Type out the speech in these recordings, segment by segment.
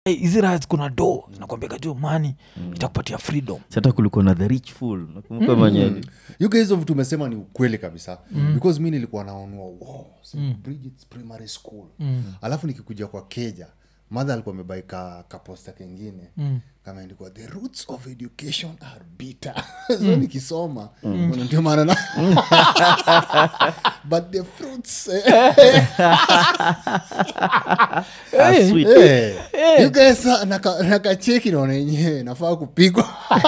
"Hey, hizi raha kuna do zinakwambia jo mani itakupatia freedom hata kulikuwa na the rich fool nakumbuka mwenyewe you guys hizo vitu umesema ni ukweli kabisa because mi nilikuwa naonua wow, St. Bridget's primary school alafu nikikuja kwa keja madha alikuwa amebai ka kaposta kengine kameandikwa the roots of education are bitter so nikisoma mm. ndio maana na but the fruits Ah, sweet. eh, you guys ah, naka- nakacheki naona yenyewe nafaa kupigwa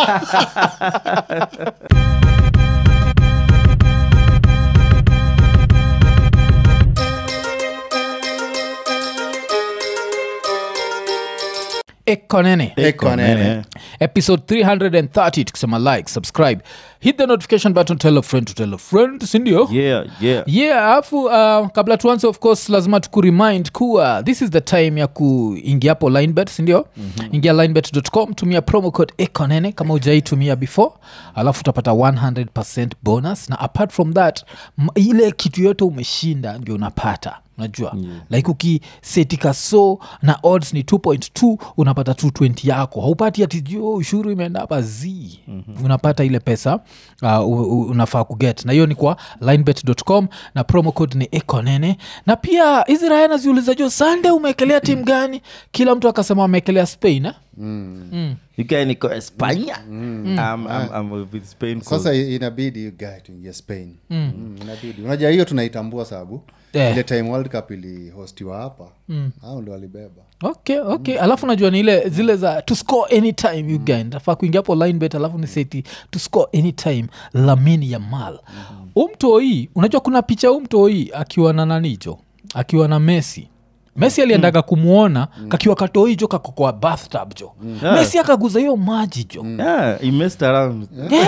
ekonene Eko nene. episode 330 tukisema like subscribe hit the notification button tell a friend to tell a friend sindio yeah yeah yeah alafu uh, kabla tuanze of course lazima tukuremind kuwa this is the time ya kuingia hapo linebet sindio mm-hmm. ingia linebet.com tumia promo code econene kama ujaitumia before alafu utapata 100 bonus na apart from that m- ile kitu yote umeshinda ndio unapata unajua yeah. like ukisetika so na odds ni 2.2 unapata 220 yako haupati ati "Jo, ushuru imeenda hapa z mm-hmm. unapata ile pesa uh, u- u- unafaa kuget na hiyo ni kwa linebet.com na promo code ni ekonene na pia hizi raya naziuliza jo sande umeekelea timu gani kila mtu akasema ameekelea spain eh? ikae niko espanya I'm, I'm, I'm with spain 'cause- sasa i- inabidi you guy tuingie spain mm. inabidi unajua hiyo tunaitambua sababu Eh. ile time world cup ilihostiwa hapa mm. au ndo walibeba okay okay alafu najua ni ile zile za to score anytime you guy nafaa kuingia hapo linebet alafu ni seti to score anytime lamini ya mal umtoi unajua kuna picha umtoi akiwa na nanicho akiwa na messi messi aliendaga kumwona kakiwa katoi jo kako kwa bathtub jo messi akaguza hiyo maji jo yeah, he messed around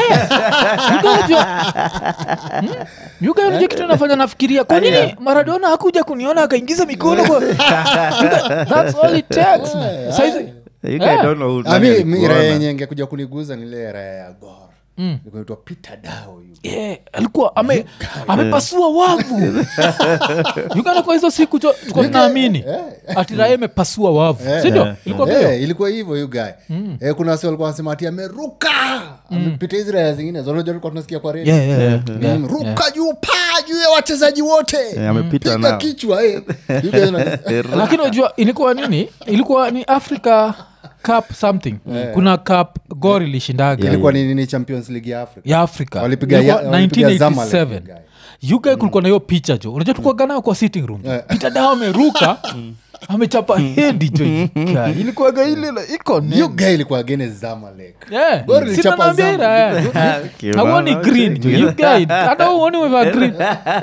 yugaja kitu nafanya nafikiria kwa nini maradona hakuja kuniona akaingiza mikono kwa Yuga, that's all it takes man. Saizi- you guy Yeah. don't know who Ah, nani mi- mi alikuona. raya yenye ingekuja kuniguza ni ile raya ya gor mm. nikunaitwa peter dao yu Yeah, alikuwa ame, amepasua wavu uganda kwa hizo siku jo tuko tunaamini atirae amepasua wavu sindio ilikuwa Eh, vio ilikuwa hivyo yu guy eh, kuna wasi walikuwa wanasema ati ameruka amepita hizi raya zingine zonaja tulikuwa tunasikia kwa redio Yeah, yeah, yeah, yeah, Mm, ruka juu paa juu ya wachezaji wote Eh, amepita piga nao. kichwa eh. You guys na- lakini unajua ilikuwa nini ilikuwa ni africa cup something kuna cup gor ilishindaga ilikuwa ni nini champions league ya africa ya africa Walipiga Ilikuwa ya- walipiga Zamalek, 1987 guy. uk kulikuwa na hiyo picha jo unajua tulikuwaga nayo kwa sitting room peter dao ameruka amechapa hedi jo Guy, ilikuwaga ile la- iko nene. Hiyo guy ilikuwa against zamalek Yeah. Gor ilichapa Sina naambia Zamalek. ira, eh. Okay, hauoni unaona, green okay. jo you guy hata uoni umevaa green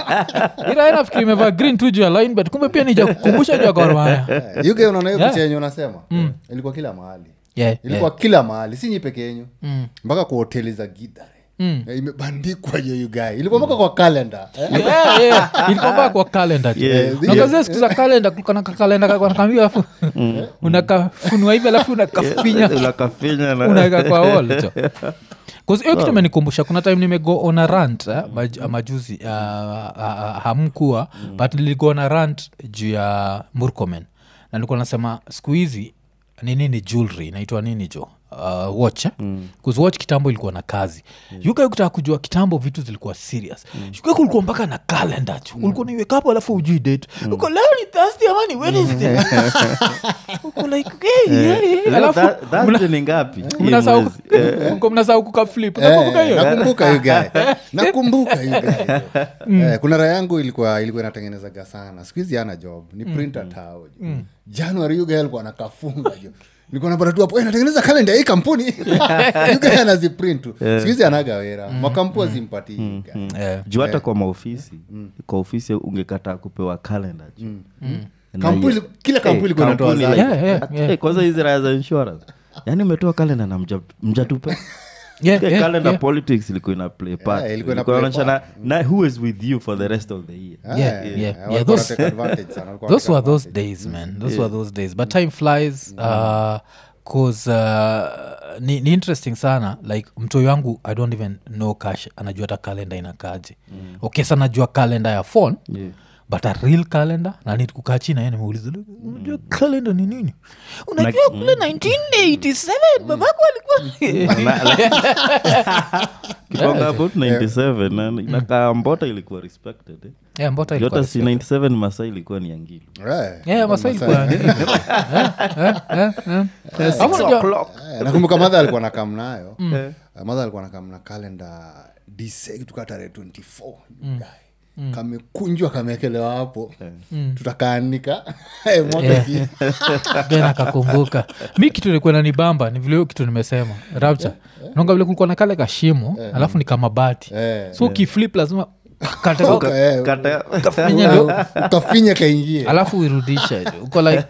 ira nafikiri imevaa green tu juu ya line but kumbe pia nija kukumbusha juu ya Gor Mahia. You guy unaona hiyo Yeah. picha yenye unasema ilikuwa kila mahali Yeah, ilikuwa kila mahali si nyi peke yenyu mpaka kwa hoteli za gidare Eh, imebandikwa hiyo you guy ilikuwa mpaka kwa kalenda eh? Yeah, yeah. ilikuwa mpaka kwa kalenda tu Yeah. nakazia siku za kalenda kulikuwa na kakalenda kakanakamia alafu unakafunua hivi alafu unakafinya unakafinya na unaweka kwa wall cho Cause hiyo kitu imenikumbusha kuna time nimego on a rant eh, maj, majuzi uh, uh, hamkuwa but niligo on a rant juu ya murkomen na nilikuwa nasema siku hizi ni nini jewelry inaitwa nini jo uh, watch eh? mm. watch kitambo ilikuwa na kazi mm. yuka kutaka kujua kitambo vitu zilikuwa serious mm. yuka kulikuwa mpaka na kalenda chu mm. ulikuwa niweka hapo alafu ujui date mm. uko leo ni thursday ama ni wednesday uko like hey, yeah, yeah. Leo alafu tha- Thursday ni ngapi Hii mnasahau mwezi. mko mnasahau kukaflip Eh, nakumbuka hiyo nakumbuka you guy nakumbuka you guy Eh, kuna raha yangu ilikuwa ilikuwa inatengenezaga sana siku hizi ana job ni printer tao jo. january you guy alikuwa anakafunga jo nilikuwa napata tu hapo "Eh, natengeneza kalenda ya hii kampuni you guy anaziprint tu siku hizi anaga wera makampu azimpatii you guy. Eh, juu hata kwa maofisi kwa ofisi ungekataa kupewa kalenda Kampuni- kila kampuni ilikuwa inatoa zake. Yeah, yeah, yeah. kwanza hizi raya za insurance yaani umetoa kalenda na mja- mjatupe Yeah, Yeah, yeah, calendar yeah. politics ilikuwa ina play part Yeah, ilikuwa ina Ilikuwa play inaonyesha na, na who is with you for the rest of the year Ah, Yeah, eh, yeah, eh, yeah, walikuwa those- wanatake advantage sana, walikuwa those were wanatake those advantage. days man those were those days but time flies uh, cause uh, ni, ni interesting sana like mtoi wangu i don't even know cash anajua hata kalenda inakaje mm. okay sa najua kalenda ya phone Yeah. but a real calendar na ni kukaa chini naye nimeuliza unajua calendar ni nini unajua kule 1987 babako alikuwa kitonga about 97 na inakaa mbota ilikuwa respected eh. yeah, mbota ilikuwa Jota si 97 masa ilikuwa ni angilo Eh, Yeah, Masai ilikuwa nini? Eh, eh, eh, eh. Alafu unajua- eh, nakumbuka madha alikuwa na kam nayo madha alikuwa na kam na kalenda dise tuka tarehe 24 guy. kamekunjwa kameekelewa hapo tutakaanika Eh, mwaka Yeah. iki- Ben akakumbuka mi kitu ilikuwa nanibamba ni vile hiyo kitu nimesema rapture naonga vile kulikuwa na kale kashimo alafu ni kamabati Eh, so ukiflip lazima kate Uka- eh, kata Finya ndio ukafinya kaingie alafu uirudishe jo uko like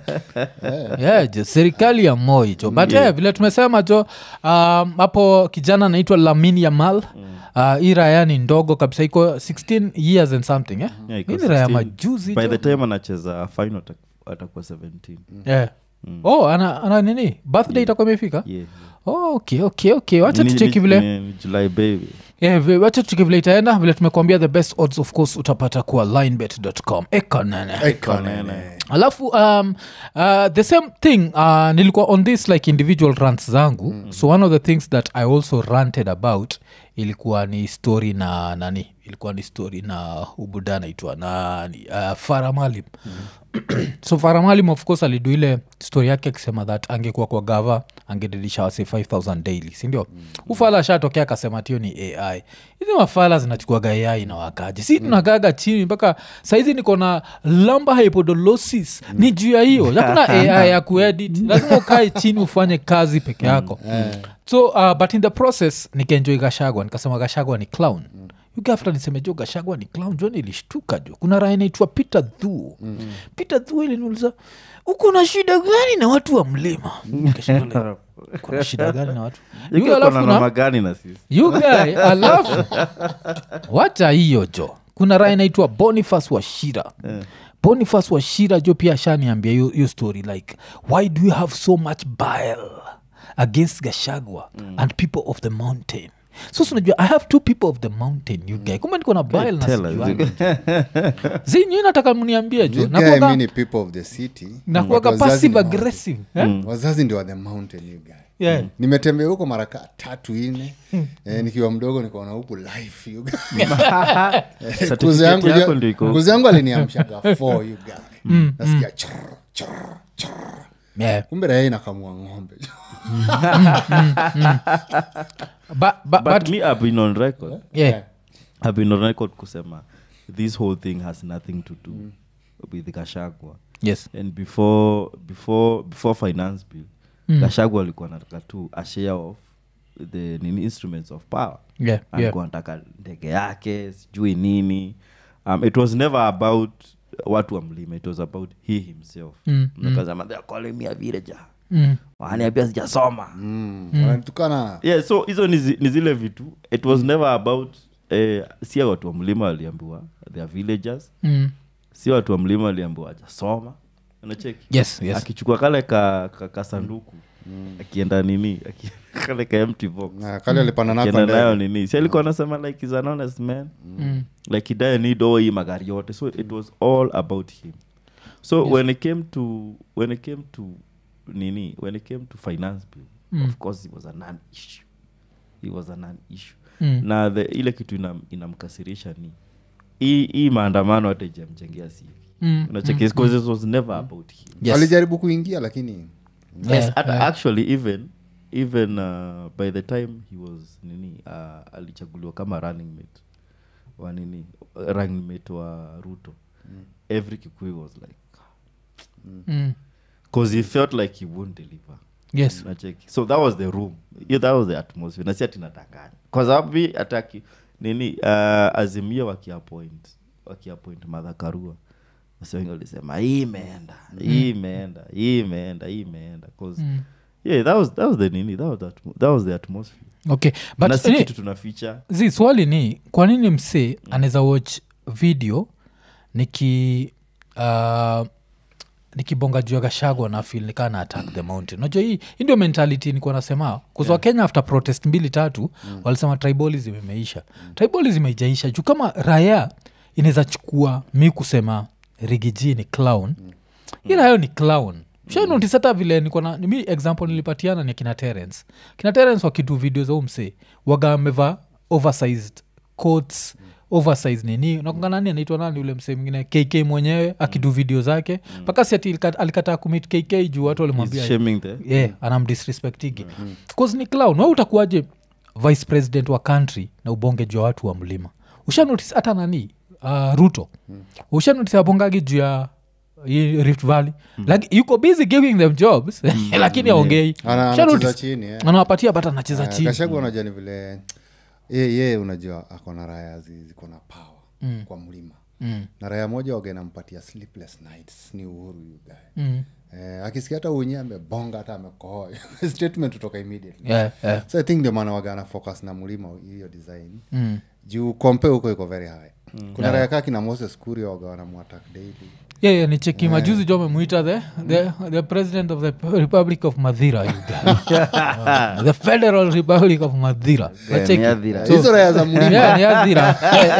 yeah, jo serikali ya moi jo but yeah. vile tumesema jo um, hapo kijana anaitwa lamin yamal uh, hii raya ni ndogo kabisa iko 16 years and something eh? Yeah, iko hii ni raya 16. majuzi by jo. the time anacheza final ata- atakuwa 17 yeah. oh ana, ana nini birthday itakuwa imefika yeah. oh, okay okay okay wacha Ni- tucheki ni- vile ni july baby Yeah, vi- wacha tucheki vile itaenda vile tumekuambia the best odds of course utapata kuwa linebet.com ekonene Ekonene. alafu um, uh, the same thing uh, nilikuwa on this like individual rants zangu mm. so one of the things that i also ranted about ilikuwa ni story na nani ilikuwa ni story na ubuda naitwa nani uh, faramalim so faramalim of course alidu ile story yake akisema that angekuwa kwa gava angedirisha wase 5000 daily sindio mm. ufala ashatokea akasema tio ni ai hizi mafala zinachukuaga ai na wakaji si tunagaga chini mpaka saizi niko na lamba hypodolosis ni juu ya hiyo yakuna ai ya kuedit lazima ukae chini ufanye kazi peke yako so uh, but in the process nikaenjoi gashagwa nikasema gashagwa ni clown yuga after niseme jo gashagwa ni clown jo nilishtuka jo kuna raha inaitwa peter dhuo mm-hmm. peter dhuo iliniuliza uko na shida gani na watu wa mlima Nikashindwa like, kuna shida gani na watu Yuga alafu kona na- noma gani na sisi you guy alafu wacha hiyo jo kuna raha inaitwa bonifas washira bonifas washira jo pia ashaniambia hiyo hiyo story like why do you have so much bile against gashagwa and people of the mountain so sinajua i have two people of the mountain you guy kumbe niko na bile na Tell us. sijuani. zinyi nataka mniambie jo You guy, nakuwaga- mi ni people of the city nakuwaga but wazazi passive ni mountain. aggressive eh? wazazi ndio wa the mountain you guy Yeah. nimetembea huko mara ka tatu ine eh, nikiwa mdogo nikaona huku life you guy. Eh, kuzi yangu Certificate yako ja- ndio iko kuzi yangu aliniamshaga four you guy nasikia chorr, chorr, chorr. Yeah. kumbe raha inakamua ng'ombe Ba- ba- but but- me i've been on record yeah. i've been on record kusema this whole thing has nothing to do with gashagwa yes and before before before finance bill mm. gashagwa alikuwa nataka tu a share of the nini instruments of power yeah, yeah. alikuwa nataka ndege yake sijui nini um, it was never about watu wa mlima it was about he himself Mm, Nikasema, "They are calling me a villager." Mm. waniambia sijasoma Mm, wananitukana yeah so hizo ni, zi, ni zile vitu it was never about eh, si watu wa mlima waliambiwa they are villagers Mm. si watu wa mlima waliambiwa ajasoma unacheki yes yes akichukua kale ka, ka, kasanduku akienda nini aki- kale ka empty box Na kale alipanda nako akienda nayo ndege. nini si alikuwa anasema like is an honest man Mm. like he doesn't need all hii magari yote so it was all about him so Yes. when it came to when it came to nini when it came to finance bill Mm. of course it was a non issue it was a non issue Mm. na the, ile kitu inam, inamkasirisha ni hii hii maandamano hata ijamjengea sivi Mm. unacheki because it was never about him Yes. alijaribu kuingia lakini Yeah, yes, at, yeah. actually even even uh, by the time he was nini uh, alichaguliwa kama running mate wa nini running mate wa ruto mm. every kikuyu was like Mm. because he felt like he won't deliver yes nacheki so that was the room yeah, that was the atmosphere nasi atinatanganya kwa sababu mi ataki nini uh, azimia wakiapoint wakiapoint madhakarua wasi wengi walisema hii imeenda hii imeenda hii imeenda hii imeenda 'Cause, Mm. yeah that was, that was the nini that was the, atmo- that was the atmosphere okay na but si ni- kitu tunaficha zi swali ni kwa nini msee anaweza watch video niki uh, nikibonga juu ya gashagwa na fil nikaa na attack the mountain unajua hii hii ndio mentality nikuwa nasema kuzwa yeah. kenya after protest mbili tatu mm. walisema tribalism imeisha mm. tribalism imeijaisha juu kama raya inaweza chukua mi kusema rigiji ni clown ila hayo ni clown shanotis hata vile niko na mi example nilipatiana ni akina terence kina terence wakitu video za umse waga amevaa oversized coats oversize nini nakonga nani anaitwa nani ule msee mwingine kk mwenyewe akidu video zake mpaka si ati ilika- alikataa kumit kk juu watu walimwambia He's shaming the yeah, anamdisrespectigi bcause ni clown we utakuwaje vice president wa country na ubonge juu ya watu wa mlima ushanotis hata nani uh, ruto ushanotis abongagi juu ya hii rift valley like, yuko busy giving them jobs lakini aongei Ana- Ushanotice? anacheza chini eh. anawapatia but anacheza Eh, chini kashagu unajua ni vile ye, ye unajua akona raya zi- ziko na power mm. kwa mlima mm. na raya moja waga inampatia sleepless nights ni uhuru yugae Mm. eh, akisikia hata unye amebonga hata amekohoa statement utoka immediately Yeah, yeah. so i think ndio maana waga ana focus na mlima hiyo design Mm. juu kompe huko iko very high kuna raya kaa kina moses kuri waga wanamwatak daily yeah, yeah, ni cheki majuzi jo amemwita the, the, the president of the republic of madhira you guy. Uh, the federal republic of madhira Nacheki. Madhira. So- hizo raya za mlima Yeah, ni Adhira.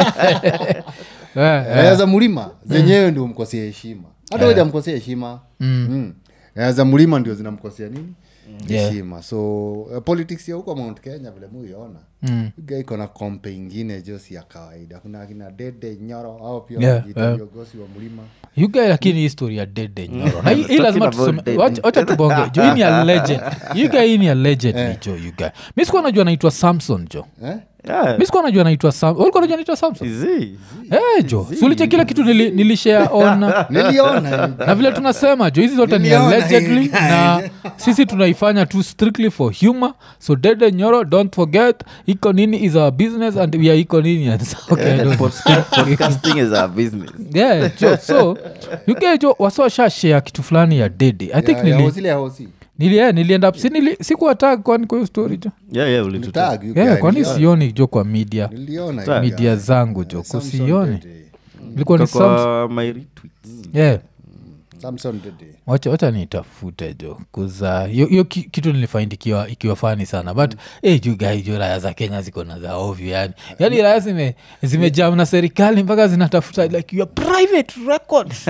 Yeah, yeah. raya za mlima zenyewe ndio umkosea heshima hata yeah. jamkosea heshima mm. raya za mlima ndio zinamkosea nini Yeah. heshima so uh, politics ya huko mount kenya vile muiona Mm. Iga iko na kompe ingine josi ya kawaida kuna akina dede nyoro au pia Yeah, wanajiita yeah. viongozi wa mlima You guy lakini hii story ya dede nyoro na hii- hii lazima Talking about tuseme dead. wacha- wacha tubonge jo hii ni a legend you guy hii ni a legend ni jo you guy mi sikuwa najua naitwa samson jo eh? Yeah. mi sikuwa najua naitwa sam ulikuwa najua naitwa samson Is he? Eh, jo suliche kila kitu nili, nilishare on niliona na vile tunasema jo hizi zote ni Niliona allegedly hii guy. na sisi tunaifanya tu strictly for humor so dede nyoro don't forget iko nini is our business and we are iko nini and so, okay, don't- Podca- Podcasting is our business. yeah, jo so yukejo wasowashashea kitu fulani ya dede i think Ya- ya nili, hosi ile ya hosi nili, yeah, nilienda si nili, sikuwatag kwani kwa hiyo story jo Yeah, yeah, ulituta. Tag, you yeah, guy, kwani niliona. sioni jo kwa media niliona Tag. you media guy. zangu jo Samson kusioni Dede. ilikuwa ni Kwa- Samson. kwa my retweets. yeah Samson Dede. wacha wacha nitafute jo kuza hiyo hiyo ki- kitu nilifind ikiwa, ikiwa fani sana but hey, juu gai jo raya za kenya ziko na za ovyo yani yani raya zime zimejam na serikali mpaka zinatafuta like your private records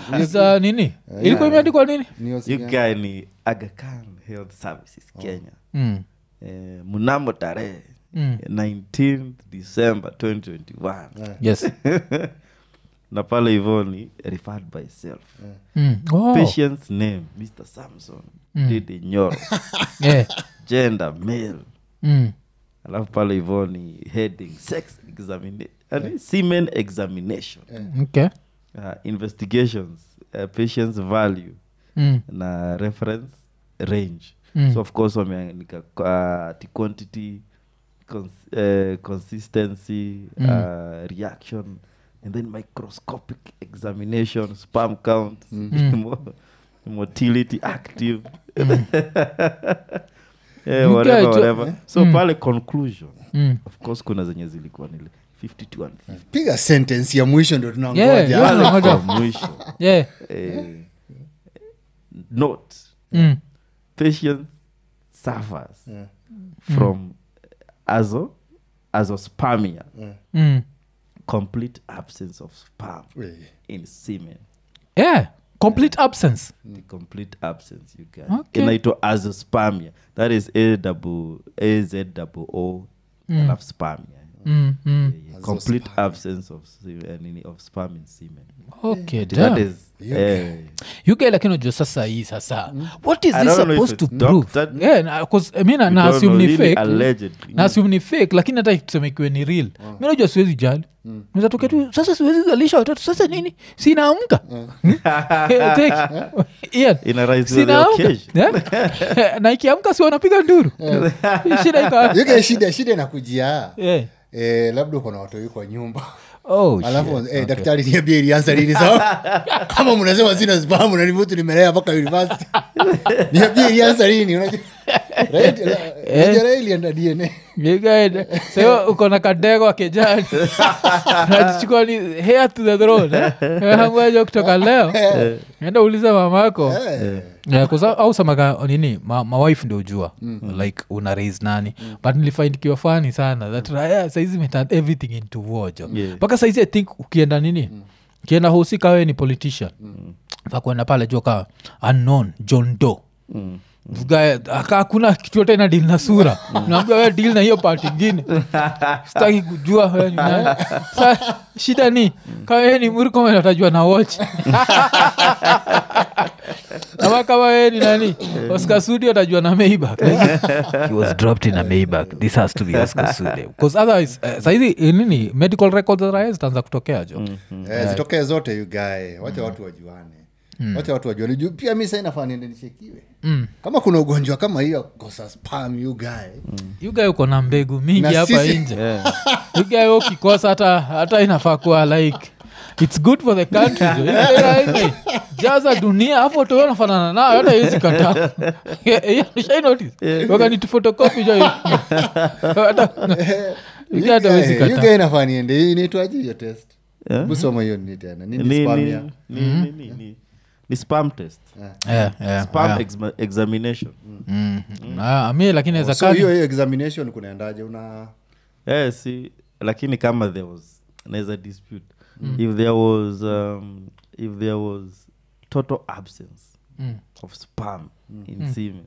za nini ilikuwa imeandikwa nini Ni hosi You gani? guy ni Aga Khan Health Services Kenya mm. eh, mnamo tarehe Mm. 19 december 2021 yes na pale hivo ni referred by self mm. oh. patient's name mr samson dede nyoro yeah. gender male mm. alafu pale hivo ni heading sex examination semen examination okay uh, investigations uh, patient's value mm. na reference range Mm. so of course wameandika uh, ati quantity cons uh, consistency uh, reaction and then microscopic examination sperm count mo- motility active yeah, You whatever, guys, whatever. so pale conclusion Mm. of course kuna zenye zilikuwa nile 52 and 50 piga sentence ya mwisho ndo Yeah, tunangoja yeah. Pale Ngoja. kwa mwisho yeah eh, note mm. patient suffers from azo azospermia Mm. complete absence of sperm Eh, in semen yeah complete absence the complete absence you get Okay. inaitwa azospermia that is a double a z double o alafu spermia mm. Mm. Yeah, yeah. complete absence of se- eh, nini of sperm in semen okay that damn. is eh, uk lakini unajua sasa hii sasa what is I this don't know if supposed to it's prove doctored. yeah, na, 'cause, mi na, we na don't assume know, ni really fake allegedly. na assume ni fake lakini hata tuseme ikiwe ni real mi najua siwezi jali nizatokea tu sasa siwezi zalisha watoto sasa nini sinaamka Ina rise with the occasion. na ikiamka si wanapiga nduru shida iko yuke shida shida inakujia Yeah. eh, labda uko na watoi kwa nyumba Oh, alafu shit. eh, daktari niambie ilianza lini sawa kama mnasema sina spamu na nivutu nimelea mpaka university niambie ilianza lini unajua Right? Unajua Raila ilienda dna Nigga, sayo uko na kadego akejani najichukua ni hair to the throne eh? Hangwaja kutoka leo enda uliza mamako Eh. Yeah, 'cause au- au samaga nini ma, mawife ndio ujua like una raise nani but nilifind kiwa fani sana that raya saizi meturn everything into war jo Yeah. mpaka saizi i think ukienda nini ukienda husika wewe ni politician fakwenda pale jua ka unknown john do Mm. hakuna kitu yote ina dil na sura naambia we dil na hiyo part ingine sitaki kujua we ni nani. Sa, shida ni kama we ni murkomen atajua na watch ama kama we ni nani oscar sudi atajua na maybach he was dropped in a maybach this has to be oscar sudi because otherwise uh, saizi eh, nini medical records za raia zitaanza kutokea jo Eh, zitokee zote you guy wacha watu wajuane wacha watu wajuane juu pia mi sai nafaa niende nichekiwe kama kuna ugonjwa kama hiyo kosa spam you guy yugae uko na mbegu mingi Na hapa sisi- nje yugae ukikosa hata hata inafaa kuwa like its good for the country jo. Ile like, jaza dunia afu toyo nafanana nayo hata iwezi kataa shai notice wakani tufotokopi jo hata yugae hata iwezi you kataa guy nafaa niende Hii inaitwaje hiyo test Yeah. busoma hiyo ni tena nini Ni- spam ni- ya ni- ni- ni- ni- ni spam test Yeah, yeah, spam yeah. exma- examination Mm. Ah, mi lakini so ezakani hiyo hiyo examination kunaendaje una Eh, si lakini kama there was naweza dispute if there was um, if there was total absence Mm. of spam in semen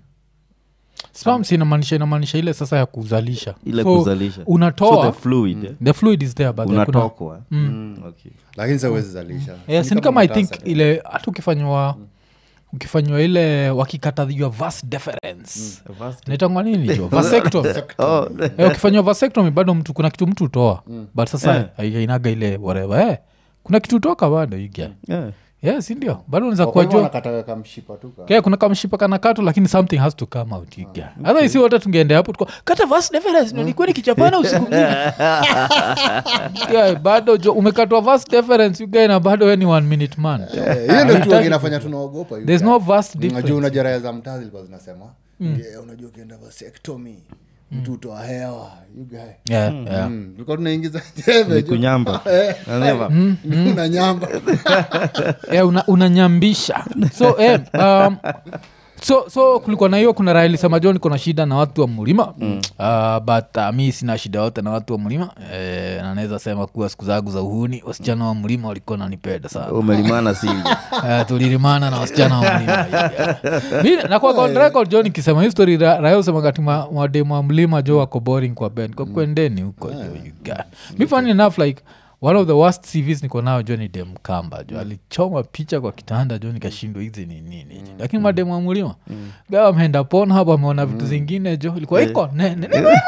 spams inamaanisha inamaanisha ile sasa ya kuzalisha ile So, kuzalisha unatoa so the fluid eh, the fluid is there but there kuna- unatokwa okay lakini sa uwezi zalisha yes, Ni ni kama i matasa think tu. ile hata ukifanywa ukifanywa ile wakikatadhiwa vas deference Vast- naitangwa nini jo vasectomy oh Eh, ukifanywa vasectomy bado mtu kuna kitu mtu utoa but sasa hainaga ile whatever eh, kuna kitu utoka bado iga yeah. yes ndio bado unaweza Kwa kuwa hivyo jo wanakataga kamshipa tu ka- Yeah, kuna kamshipa kana katu lakini something has to come out iga hata isi wote tungeenda hapo tuko kata vas deference ndo nikuwe nikichapana usiku mzima yeah, bado jo umekatwa vas deference ugae na bado we ni one minute man Eh, hiyo ndo tu inafanya tunaogopa you there's guy. no vast unajua difference unajua raya za mtaa zilikuwa zinasema "Yeah, unajua ukienda vasectomy mtu utoa hewa you guy yeah, yeah. Mm, tulikuwa tunaingiza jeve ni jo. kunyamba Never. una nyamba yeah, una, unanyambisha so eh, um, so so kulikuwa na hiyo kuna raha ilisema jo niko na shida na watu wa mlima mm. uh, but uh, mi sina shida yote na watu wa mlima eh, na naweza sema kuwa siku zangu za uhuni wasichana wa mlima walikuwa nanipenda sana umelimana sivyo Eh, tulilimana na wasichana wa mlima mi nakuwa on record jo nikisema hii story ra- raya usema kati mwademu wa mlima jo wako boring kwa ben kwa kwendeni huko jo you guy. mi funny enough like one of the worst cvs niko nao jo ni dem kamba jo alichoma picha kwa kitanda jo nikashindwa hizi ni nini jo. lakini mademu wa mlima gawa ameenda pon hapo ameona vitu zingine jo ilikuwa iko nene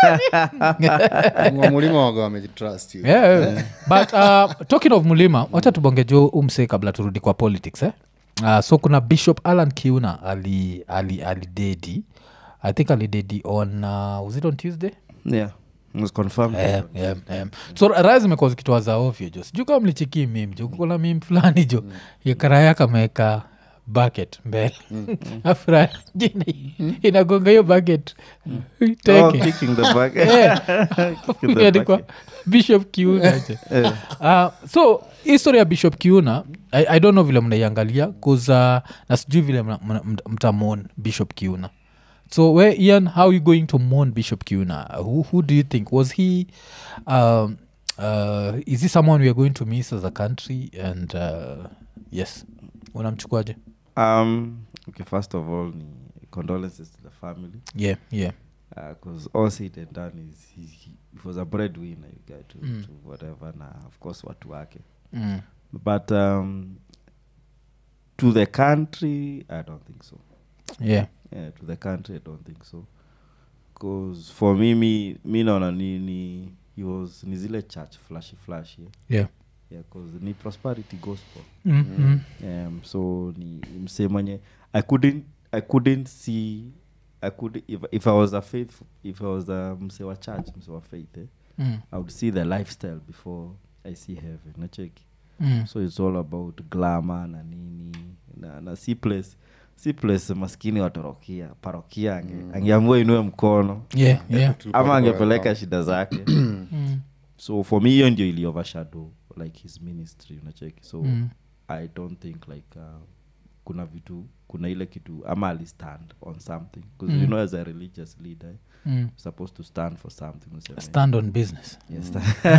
Wa mulima waga wamejitrust you. yeah, yeah. but uh, talking of mulima wacha tubonge jo umse kabla turudi kwa politics eh? uh, so kuna bishop alan kiuna ali ali alidedi i think alidedi on uh, was it on tuesday yeah it was confirmed Yeah, yeah, yeah. so raya zimekuwa zikitoa za ovyo jo sijuu kama mlichikii mim jo kukona mim fulani jo yakaraya kameweka bucket mbele afra jina inagonga hiyo bucket oh, teke kicking the back Kicking the imeandikwa bucket. bishop kiuna je. uh, so histori ya bishop kiuna I, i don't know vile mnaiangalia bcause uh, na sijui vile mna- mna- mta- mtamon bishop kiuna so where ian how are you going to mourn bishop kiuna who, who do you think was he um, uh, is he someone we are going to miss as a country and uh, yes unamchukuaje um okay first of all ni condolences to the family yeah yeah because all said and done is he, he, he was a breadwinner you get to, Mm. to whatever na of course watu wake mm. but um to the country i don't think so yeah yeah, to the country i don't think so because for me mi, mi naona ni, ni he was ni zile church flashy flashy yeah yeah, cause ni prosperity gospel mm. Mm. um, so ni msee mwenye i couldn't i couldn't see i could if, if i was a faithful if i was a msee wa church msee wa faith eh, Mm. i would see the lifestyle before i see heaven nacheki Mm. so it's all about glamour na nini na, na si place si place maskini watorokia parokia ange, angeamua inue mkono yeah, yeah. ama angepeleka shida zake so for me hiyo ndio ili overshadow like his ministry unacheki so Mm. i don't think like uh, kuna vitu kuna ile kitu ama alistand on something because you know as a religious leader Mm. you're supposed to stand for something useme, stand on business yes,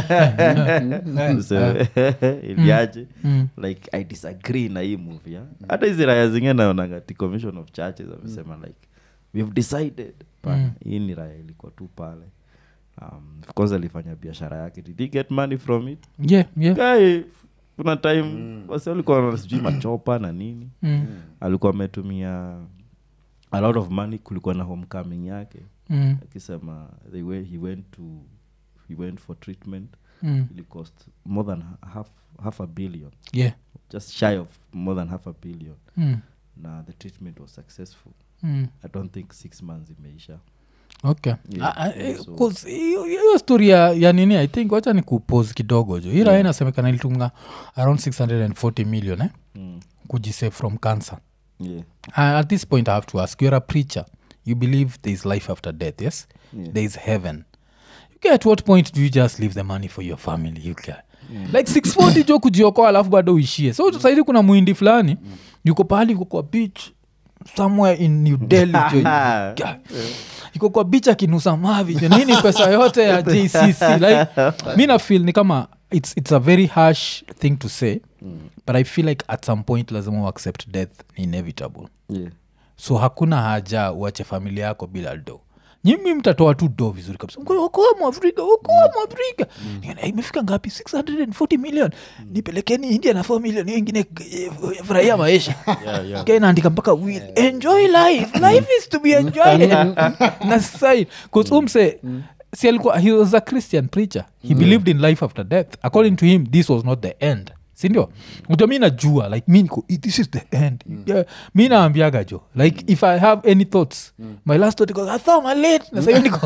useme, iliaje Mm. like i disagree na hii movie yeah? hata hizi raya zingine naonaga ti commission of churches amesema like we've decided Pana, hii ni raya ilikuwa tu pale um, of course alifanya biashara yake did he get money from it yeah, yeah. guy kuna time wasi walikuwa na sijui machopa na nini Mm. alikuwa ametumia a lot of money kulikuwa na homecoming yake Mm. akisema they went, he went to he went for treatment Mm. it cost more than half, half a billion yeah just shy of more than half a billion mm. na the treatment was successful Mm. i don't think six months imeisha okay Yeah, Ah, ah, yeah, eh, so- 'cause hiyo hiyo story ya, ya nini i think wacha ni kupose kidogo jo ira yeah. inasemekana ilitunga around 640 million eh? mm. kujisave from cancer yeah. uh, at this point i have to ask you're a preacher you believe there is life after death yes Yeah. there is heaven you get at what point do you just leave the money for your family you get like 640 jo kujiokoa alafu bado uishie so sahizi kuna mwindi fulani yuko pahali yuko kwa beach somewhere in new delhi jo Yeah. iko kwa beach akinusa mavi jo nini pesa yote ya jcc like mi nafil ni kama it's, it's a very harsh thing to say but i feel like at some point lazima uaccept death ni inevitable yeah. so hakuna haja uache familia yako bila do nyimi mtatoa tu do vizuri kabisa Mko- okoa mwafrika okoa mwafrika Nione, "Eh, imefika ngapi 640 million nipelekeni india na 4 million hiyo ingine eh, furahia maisha Yeah, yeah. Kaya inaandika mpaka will enjoy life life is to be enjoyed na sai umse si alikuwa he was a christian preacher he believed in life after death according to him this was not the end sindio uta mi najua like mi niko "Eh, this is the end yeah. mi naambiaga jo like if i have any thoughts my last thought iko athoma late na sahiyo niko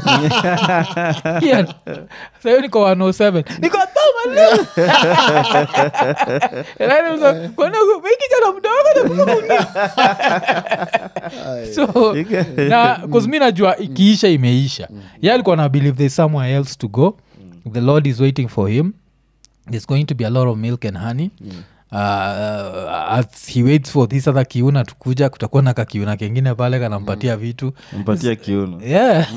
yeah. sahiyo niko 107 niko athoma late And I was like, "Kwani huku- mi kijana mdogo na kukunia?" so na cause mi najua ikiisha imeisha ye alikuwa na believe there's somewhere else to go the lord is waiting for him there's going to be a lot of milk and honey Uh, as he waits for this other kiuna tukuja kutakuwa na kakiuna kengine pale kanampatia vitu mpatia kiuno yeah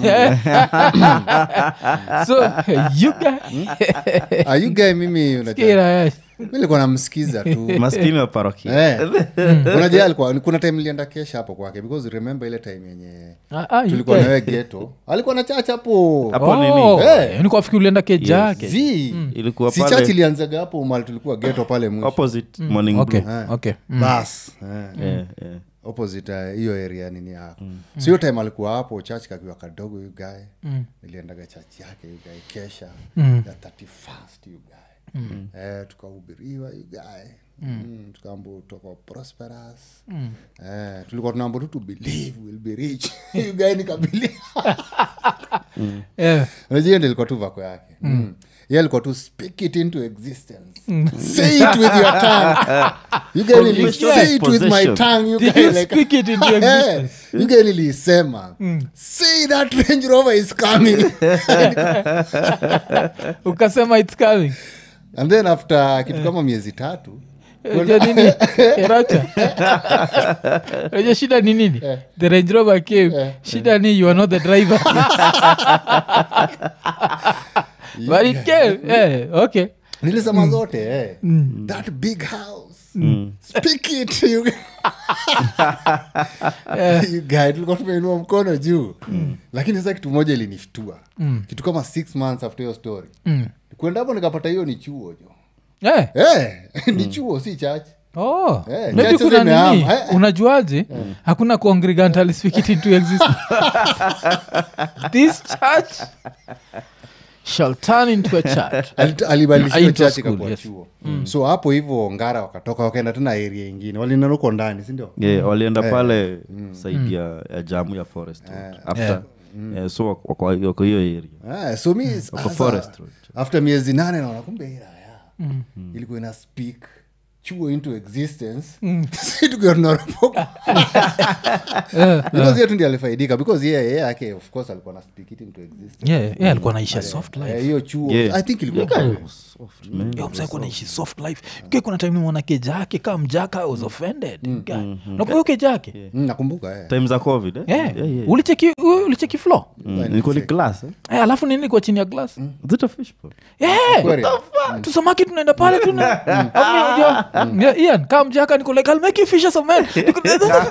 so you guys Ah, you guy mimi unajua Kira, mi nilikuwa namsikiza tu maskini wa parokia Eh. unajua alikuwa kuna time nilienda kesha hapo kwake because remember ile time yenye ah, ah, you tulikuwa guys. nawe geto alikuwa na chach hapo Hapo Oh, nini? Eh. nilikuwa fikiri ulienda keja yake z ilikuwa si pale chach ilianzaga hapo mali tulikuwa geto pale mwisho opposite morning okay Brew. okay mm. bas eh. Yeah, yeah. opposite eh, hiyo area nini yako so hiyo time alikuwa hapo chach kakiwa kadogo yu gae niliendaga chach yake yu gae kesha ya 31st yu gae eh, tukahubiriwa yu gae Mm, tukaambu toko prosperous eh, tulikuwa tunaambo tu to believe will be rich yu gae nikabilia yeah. unajua hiyo ndio ilikuwa tu vako yake mm. ye alikuwa tu speak it into existence say it with your tongue you guys really Conviction say is it with my possession. tongue you Did guys you like speak it into existence? you guys nilisema say that range rover is coming ukasema its coming and then after kitu kama miezi tatu Unajua nini Eracha? Unajua shida ni nini the range rover came shida ni you are not the driver but it came yeah, okay nilisema zote eh. that big house speak it you You guy, tulikuwa tumeinua mkono juu lakini sasa kitu moja ilinishtua kitu kama six months after hiyo story kwenda hapo nikapata hiyo ni chuo jo yeah. Eh, ni chuo si chache oh. Eh, maybe churches kuna zimehama. nini Eh, eh. unajuaje hakuna congregant speak it into existence this church shall turn into a church Alit- alibadilishiwa Into church school, ikakuwa yes. chuo so hapo hivyo ngara wakatoka wakaenda tena area ingine walinanuko ndani sindio yeah, walienda pale saidi ya, ya jamu ya forest road. after yeah, so wako- wako wako hiyo area Ah, so mi sasa, forest road. after miezi nane naona kumbe hii raya ilikuwa ina speak chuo into existence si tukiwa tunaropoka because yetu ndi alifaidika because yeye yeye yake of course alikuwa na speak it into existence yeah, yeah, alikuwa naisha soft life Eh, hiyo chuo Yeah. i think ilikuwa Soft, man. Yo, mzee alikuwa naishi soft life Ukiwa kuna time nimwona keja yake kaa mjaka I was offended Guy. nakumbuka hiyo keja yake Mm, nakumbuka eh. time za covid eh? Yeah. Yeah, yeah. ulicheki u- ulicheki flo Mm, ilikuwa ni glass eh? Eh, alafu nini kwa chini ya glass Is it a fish pond? Yeah, Aquarium. what the fuck? tusamaki tunaenda pale tuna Alafu mimi unajua, yeah, Ian kaa mjaka niko like I'll make you fish some man Niko-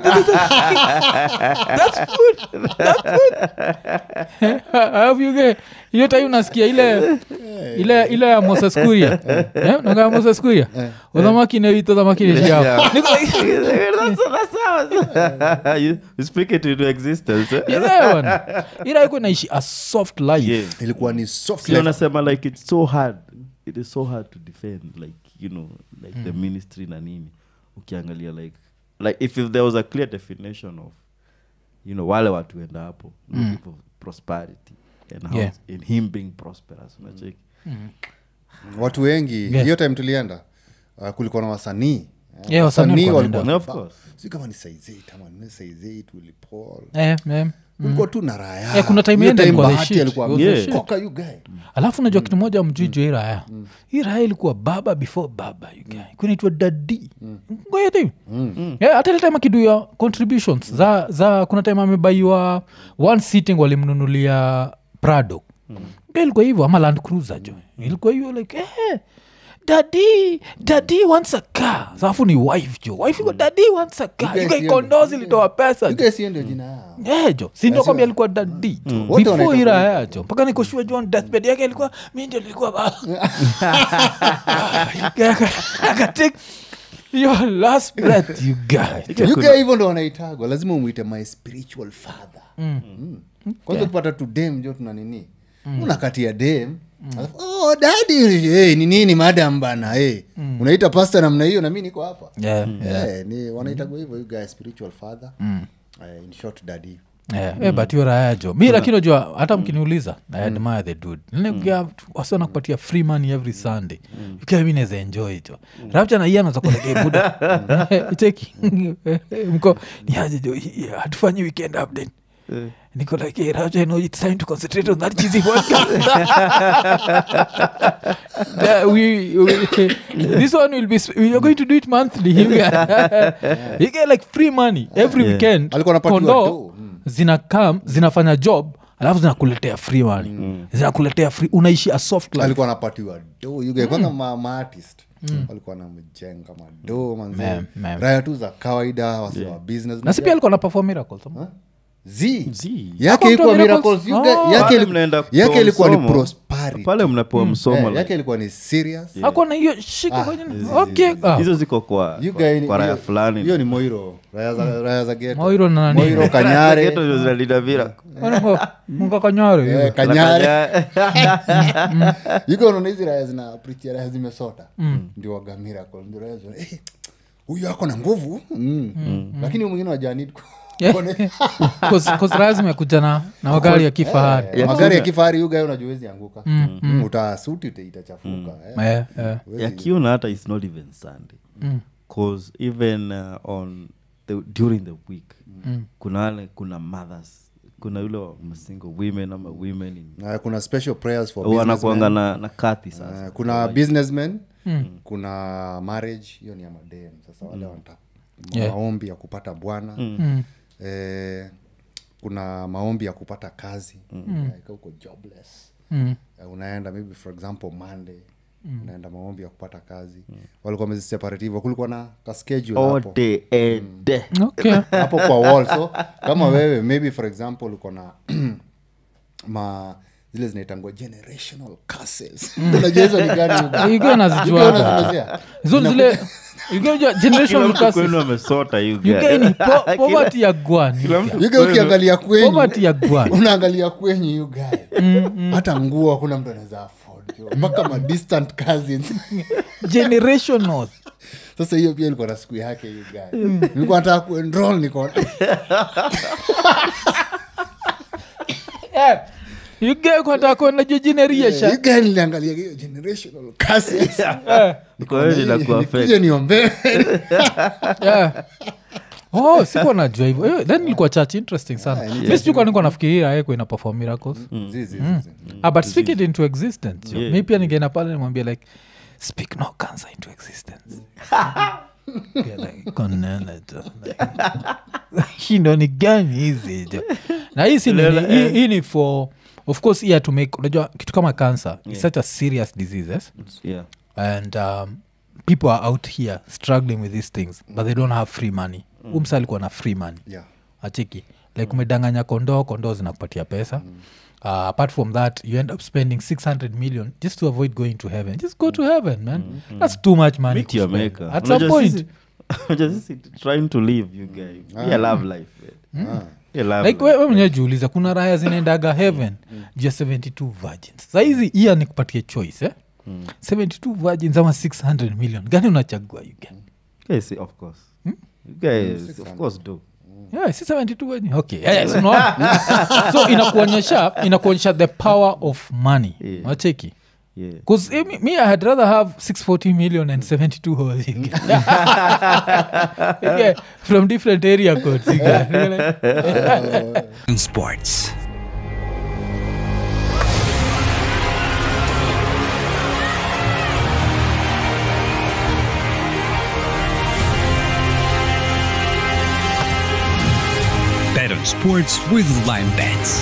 that's good that's good alafu yuge hiyo time unasikia ile ile ile ya Moses Kuria eh nanga ya Moses Kuria uthamaki na wito thamaki ni jao niko like That's- that's how- you you speak it into existence eh? yeah bwana ila iko naishi a soft life Yeah. ilikuwa ni soft Si life. wanasema like it's so hard it is so hard to defend like you know like the ministry na nini ukiangalia like like if, if there was a clear definition of you know wale watu enda hapo looking for prosperity and how Yeah. in him being prosperous unacheki watu wengi hiyo Yeah. time tulienda uh, kulikuwa na wasanii Eh, Yeah, wasanii walikuwa walikuwa wanaenda. na- Of course. si kama ni saizeit ama ni saizeit Willy Paul. eh, eh. kulikuwa tu na raya Eh, kuna time Hiyo yenda ilikuwa the Bahati shit. alikuwa It was the Yeah. shit. amekoka you guy. alafu najua kitu moja mjuju hii raya hii raya ilikuwa baba before baba you guy. kunaitwa dadi ngoja tu Yeah, hata ile time akiduya contributions za, za kuna time amebaiwa one sitting walimnunulia prado Guy ilikuwa hivyo ama land cruiser jo ilikuwa hivyo like eh, dadi dadi wants a car alafu ni wife jo wife iko dadi wants a car guys You guy hiyo- kondozi ilitoa pesa You jo. guys hiyo ndio jina yao Eh, jo sindo kwambia alikuwa dadi Wote before wanaita ira yacho mpaka nikoshua john deathbed yake alikuwa mi ndio nilikuwa baba akatake your last breath you guy You guy hivyo ndo wanaitagwa lazima umwite my spiritual father Mm. kwanza ukipata tu dem jo tuna nini unakatia dem alafu, oh, dadi hey, ni nini madam bana hey. unaita pasta namna hiyo na mi niko hapa Yeah, Eh, ni wanaitagwa hivyo you guy spiritual father Eh, in short daddy Yeah, eh, but hiyo raya jo mi lakini najua hata mkiniuliza i admire the dude wasiona kupatia free money every sunday ukiwa mi naweza enjoy jo rapcha na iye anazakolege buda cheki mko niaje jo hii, hatufanyi weekend update niko like hey, rapcha you know it's time to concentrate on that cheesy podcast yeah, we, we, this one will be sp- we are going to do it monthly you get, you get like free money every Yeah. weekend Alikuwa anapatiwa Kondoo do, mm. zina kam zinafanya job alafu zinakuletea free money zinakuletea free unaishi a soft life alikuwa anapatiwa do you guy kwanza ma, maartist walikuwa namjenga mado manze Mem, mem. raya tu za kawaida wase wa business na si pia alikuwa na perform miracles ama? z Z. yake Hakuwa ilikuwa mtu wa miracles? miracles you guy- Oh. yake Pale iliku- mnaenda yake kutoa ilikuwa ni msomo. prosperity pale mnapewa msomo Eh, like- yake ilikuwa ni serious hakuwa na hiyo shika Ah, kwenye hizi- okay ah. hizo ziko kwa You kwa- guy ni- kwa raya hiyo- fulani hiyo ni moiro raya za, raya za geto Moiro na nani? moiro kanyare Geto ndio zinalinda miracle. munga kanyare eh, hiyo. kanyare yuko unaona hizi raya zina prichia raya zimesota ndio waga miracle ndio raya zina eh, huyu ako na nguvu mm. lakini huyu mwingine wajanid Yeah. Cause- cause lazima ya kuja na na magari ya kifahari magari ya kifahari yuga unajua wezi anguka mm. utasuti ita- itachafuka eh. Eh, eh. Huwezi- yakiona hata its not even sunday cause even uh, on the, during the week kuna wale kuna mothers kuna yule wa single women ama women in Na kuna special prayers for wanakuanga businessmen. na, na kati sasa Eh, kuna businessmen kuna marriage hiyo ni ya madem sasa wale wanata Yeah. maombi ya kupata bwana Mm. eh, kuna maombi ya kupata kazi mm. uko jobless Mm. Eh, unaenda maybe for example monday unaenda maombi ya kupata kazi walikuwa wameziseparate hivyo kulikuwa na kaschedule hapo ode ede okay hapo kwa wall so kama wewe maybe for example uko na ma zile zinaitangwa generational curses unajua hizo ni gani Hugo? Ikiwa nazijua Hugo hapa. unazimezea? hizo ni zile ikiwa unajua kila generational mtu curses. kwenu amesota you You guy. guy ni po- Kila- poverty ya gwani kila mtu Yuga ukiangalia kwenyu poverty ya gwani unaangalia kwenyu yugae hata nguo hakuna mtu anaweza afford jo. mpaka ma distant cousins generational sasa hiyo pia ilikuwa na siku yake yugae nilikuwa nataka kuenroll niko Eh, ugekwatakona You guy niliangalia hiyo generational curses. Kwa hiyo inakuwa fake. Nikuje niombee. oh sikuwa najua hivyo Eh, then ilikuwa church interesting sana mi sijuka niko nafikiria aeko ina perform miracles Zi, zi, zi, zi. ah, but speak it into existence jo. Yeah. mi pia ningeenda pale nimwambia like speak no cancer into existence Yeah, like, konene jo. Like, shindo ni gani hizi jo na hii si nini, hii- hii ni for of course hii to make unajua kitu kama cancer is such a serious diseases Yeah. and um, people are out here struggling with these things but they don't have free money mm. umsa alikuwa na free money Yeah. achiki like umedanganya kondoo kondoo zinakupatia pesa uh, apart from that you end up spending 600 million just to avoid going to heaven just go to heaven man that's too much money Meet your kuspend. maker. at some Unajua point sisi- unajua sisi trying to live you guys yeah, love life man. Yeah, love like life. we mwenyewe jiuliza kuna raya zinaendaga heaven juu ya 72 virgins sahizi iya ni kupatia choice eh? 72 virgins ama 600 million gani unachagua you get? Guys, see, of course you guys of course do Yeah, si 72 wenye okay yeah, yes, unaona? so inakuonyesha inakuonyesha the power of money Yeah. wacheki yeah Because eh, me, me, I had rather have 640 million and 72 holes. you get. You get, from different area codes. you get. You're like, sports. Bet on sports with Lime Bets.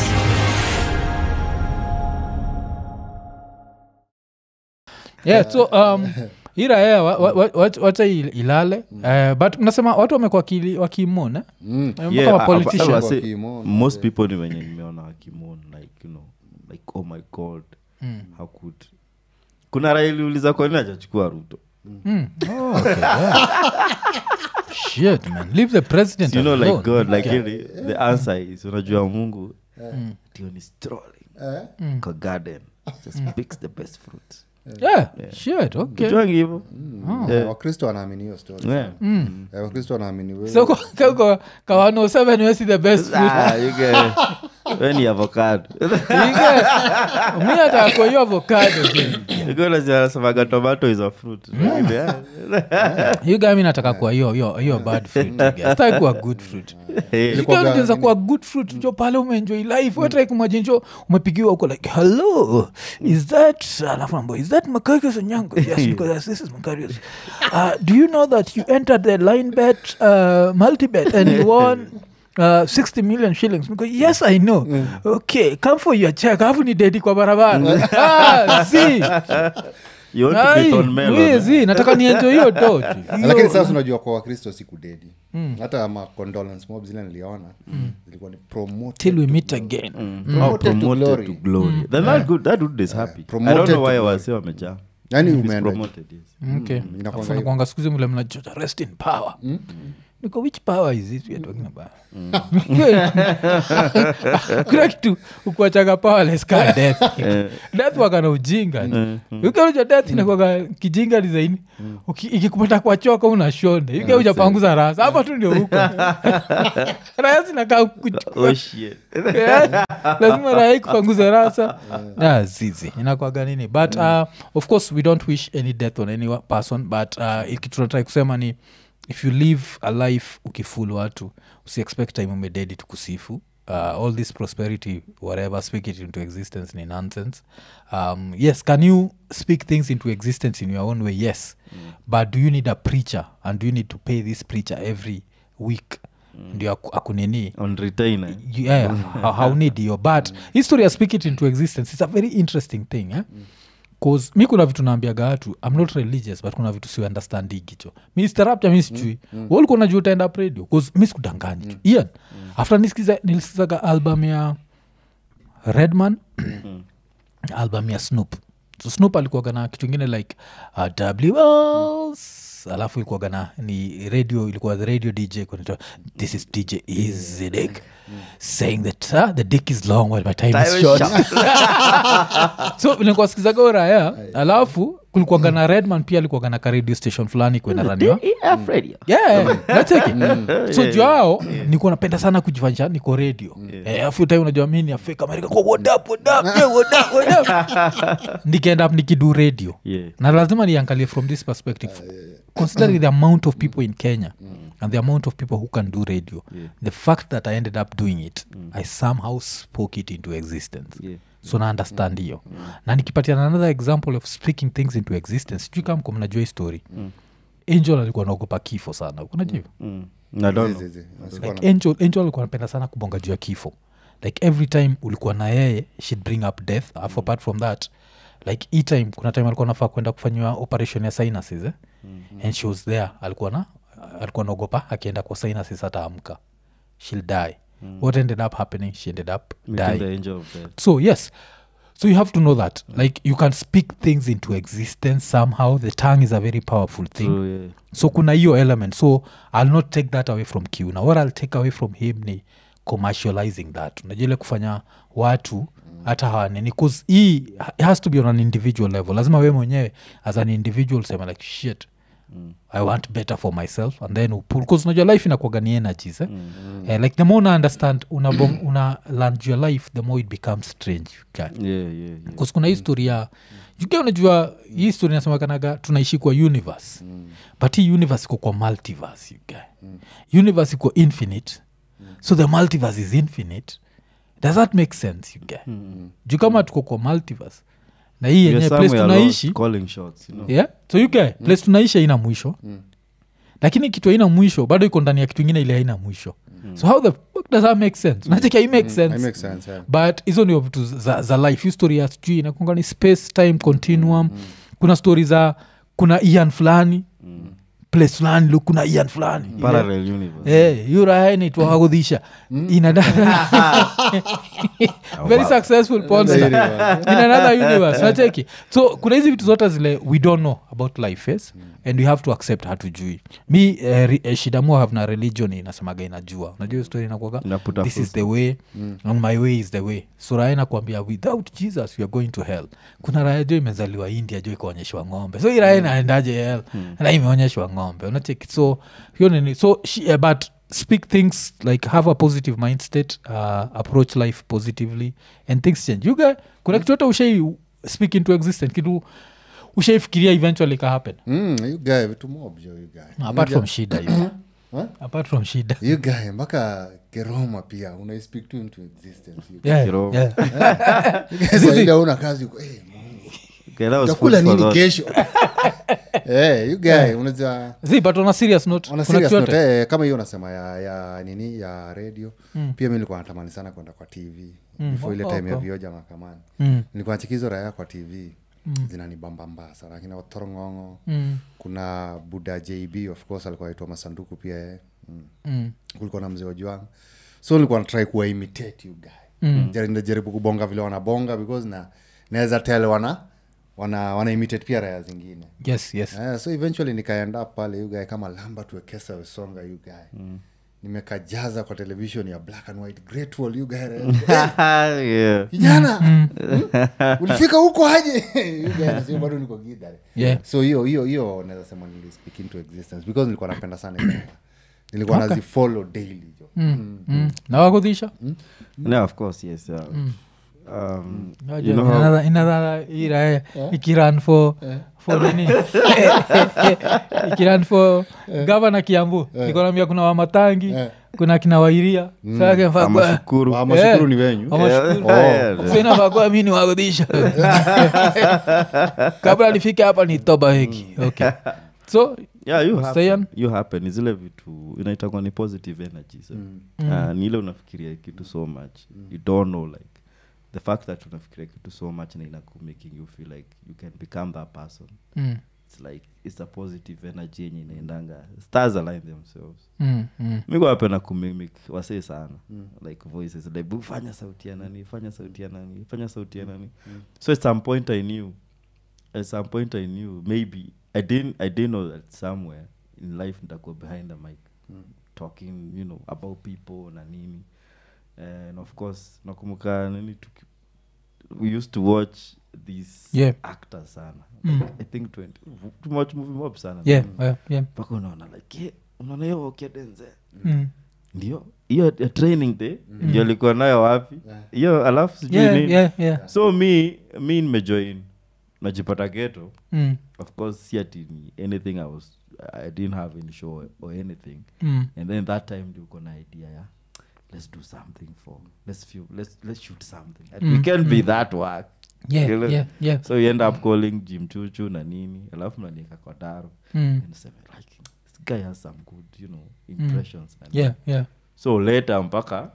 yeah, so um, iraya wacha il- ilale Eh, but mnasema watu wamekuwa wakili- wakimona Mm. Eh, Yeah, kama I- I- politician. I was say, Wakimona, most people ni wenye nimeona wakimon like you know like oh my god how could kuna railiuliza kwa nini ajachukua ruto Mm. Oh, okay, yeah. Shit, man. Leave the president you know like alone. god like Okay. really, the answer is unajua mungu ndio ni strolling Eh? kwa garden just picks the best fruit Yeah, shit, okay. Ujuangi hivo Eh, wakristo wanaamini hiyo story Yeah. Eh, wakristo wanaamini wewe- so kwa- kwa- kwa- kwa 107 wesi the best fruit. Ah, you get- we ni avocado Ige, mi hata kwa hiyo avocado anasemaga tomato is a fruit hiyo gami nataka kuwa hiyo hiyo hiyo bad fruit sitaki kuwa good fruit Eh, Ilikuwa Ikiwa ga- nikianza kuwa good fruit jo pale umeenjoy life wetrai kumajinjo umepigiwa uko like hello is that alafu nambo is that makarios onyango yes because this is makarios uh, do you know that you entered the line bet uh, multibet and you won Uh, 60 million shillings Niko, yes i know okay come for your check alafu ni dedi kwa barabara ah, see you want to Ai, bet on melon, we, eh? zi, nataka nienjo hiyo do lakini sasa unajua kwa wakristo sikudedi hata ma condolence mob zile niliona zilikuwa ni promoted till we to meet glory. again Oh, Promoted to promoted glory. to glory. Then that good- that dude is happy. I Promoted don't know to why glory. wase wamejaa. Yaani If he's umeenda- promoted, yes. okay inakuanga Alafu hivyo. nakuanga siku hizi mle mnajota rest in power niko which power is it we are talking about kuna kitu ukuachaga powerless ka death death wakana ujinga ukeuja death inakwaga kijinga disaini ikikupata kwa choka una shonde ukeuja panguza rasa hapa tu ndio huko raya zinakaa kuchukua Oh, shit. Yeah, lazima rai kupanguza rasa Ah, zizi inakwaga nini but uh, of course we don't wish any death on any wa- person but uh, ikitunatrai kusema ni if you live a life ukiful watu usiexpect time umededi tukusifu uh, all this prosperity whatever speak it into existence ni nonsense um, yes can you speak things into existence in your own way yes but do you need a preacher and do you need to pay this preacher every week ndio aku- akunini On retainer. yeah, how, how need you but history ya speak it into existence it's a very interesting thing eh? cause mi kuna vitu naambiaga watu i'm not religious but kuna vitu siunderstandigicho ministerapcha mi sijui mm. walikuwa najua utaenda up radio cause mi sikudanganyi mm. ian after nisikiza- nilisikizaga album ya redman album ya snoop so snoop alikuwaga na kitu ingine like uh, w alafu ilikuwaga na ni radio ilikuwa the radio dj kunaitwa this is dj easy dick saying that uh, the dick is long while my time, Time is is short so nilikuwasikizaga uraya alafu kulikuwaga na redman pia alikuwaga na ka radio station fulani kuenaraniwa yeah, nacheki so juu yao nikuwa napenda sana kujifanyisha niko radio Eh, afu time unajua mi ni afrik amerika kwa what up, what up, yeah, what up, what up. nikaenda up nikidu radio Yeah. na lazima niangalie from this perspective considering the amount of people in kenya and the amount of people who can do radio the fact that i ended up doing it i somehow spoke it into existence Yeah. so na understand hiyo na nikipatiana another example of speaking things into existence sijui kama mko mnajua hii story angel alikuwa naogopa kifo sana unajua Mm. I don't know. Zizi, sikuwa na- like angel, angel alikuwa anapenda sana kubonga juu ya kifo like every time ulikuwa na yeye she'd bring up death alafu apart from that like e time kuna time alikuwa nafaa kwenda kufanyiwa operation ya sinuses eh? mm-hmm. and she was there alikuwa na alikuwa naogopa akienda kwa sinuses ataamka she'll die mm. what ended up happening she ended up Meeting dying the angel of death. so yes so you have to know that like you can speak things into existence somehow the tongue is a very powerful thing So, yeah. so kuna hiyo element so i'll not take that away from q na what i'll take away from him ni commercializing that unajua ile kufanya watu hata hawanini bcause hii it has to be on an individual level lazima we mwenyewe as an individual sema like shit i want better for myself and then upul bcause unajua life inakuaga ni energies eh? Eh, like the more una understand una, bong- una learn your life the more it becomes strange okay? Yeah, yeah, yeah. bcause kuna hii story ya jukia unajua hii story inasemakanaga tunaishi kwa universe mm. but hii universe iko kwa multiverse you guy mm. universe iko infinite mm. so the multiverse is infinite does that make sense you guy mm. juu kama tuko kwa multiverse na hii We are yenye place somewhere tunaishi lost calling shots, you know? yeah so you guy place tunaishi haina mwisho lakini kitu haina mwisho bado iko ndani ya kitu ingine ile haina mwisho so how the fuck does that make sense nacheki i make sense I make sense, yeah. but hizo ndio vitu za, za life hiyo story ya sijui inakunga ni space time continuum kuna story za kuna ian fulani place fulani lu kuna ian fulani Parallel universe. Eh, yuraha inaitwa wagudhisha inada very successful ponster in another universe nacheki so kuna hizi vitu zote zile we don't know about life yes and we have to accept hatujui mi eh, ri- eh, shida mua have na religion inasemaga inajua unajua hiyo story inakuaga Inaputa this is full the way and my way is the way so raya nakwambia without jesus you are going to hell kuna raya jo imezaliwa india jo ikaonyeshwa ng'ombe so hii raya inaendaje hell na imeonyeshwa ng'ombe unacheki so hiyo nini so she, uh, but speak things like have a positive mind state uh, approach life positively and things change you guy kuna kitu hata ushai speak into existence kitu ushaifikiria eventually ka happen Mm, you guy vitu mob jo you guy apart from shida hiyo Huh? apart from shida you guy mpaka keroma pia unaispeak to into existence you guy. yeah, Kiroho. yeah. Sasa ile una kazi uko, eh, Okay, that was utakula food for nini thought. kesho Eh, you guy unajua Zi, but on a serious note on a kuna serious kitu note, yote? eh, kama hiyo unasema ya, ya nini ya radio pia mi nilikuwa natamani sana kwenda kwa tv before ile Oh, time ya oh. vioja mahakamani Mm. nilikuwa nachikizo raya kwa tv zinanibambamba sana akina otorong'ongo Mm. kuna buda jb of course alikuwa aitwa masanduku pia yeye mm. Mm. kulikuwa na mzee wajuang so nilikuwa natrai kuwa imitate you guy mm. jaribu kubonga vile wanabonga because na naweza tel wana wana wana imitate pia raya zingine yes yes Eh, so eventually nikaenda pale you guy kama lamba tuwekesa wesonga you guy mm. nimekajaza kwa television ya black and white great wall you guy yeah. kijana mm. ulifika huko aje You guy anasema bado niko gidha Yeah. so hiyo hiyo hiyo naweza sema nilispeak into existence because nilikuwa napenda sana hiyo. nilikuwa okay. nazifollow daily jo mm. Mm. na wakudhisha no of course yes uh, um, Najua you know how, inadha- inadha ira ikiran for for nini ikiran for gavana kiambu nikonambia kuna wamatangi kuna kina wairia amashukuru amashukuru ni wenyu sinafakua mi ni wagudhisha kabla nifike hapa ni toba heki okay so yeah you happen, Sayan? you happen ni zile vitu inaitangwa ni positive energy so. uh, ni ile unafikiria kitu so much you don't know like the fact that unafikiria kitu so much na inaku making you feel like you can become that person mm, it's like it's a positive energy yenye inaendanga stars align themselves mm, mm. mikuapenda kumimic wasee sana like voices like "Bu, fanya sauti ya nani fanya sauti ya nani fanya sauti ya nani so at some point i knew at some point i knew maybe I didn't I didn't know that somewhere in life nitakuwa behind the mic talking you know about people na nini and of course nakumbuka nini tuki, we used to watch these Yeah. actors sana Mm. i think 20 too much movie mob sana yeah, yeah, yeah. mpaka unaona like yeah, unaona hiyo okedenze Mm. ndio hiyo ya training day ndio alikuwa nayo wapi hiyo alafu sijui Yeah, nini yeah, yeah. so mi mi nimejoin najipata geto Mm. of course si ati ni anything i was i didn't have any show or anything Mm. and then that time ndio uko na idea ya let's do something for let's feel, let's let's shoot something and we can be that work Yeah, You know? yeah, yeah. so you end up calling jim chuchu na nini alafu mnanika kwa daro Mm. and say like this guy has some good you know impressions and Yeah, yeah. so later mpaka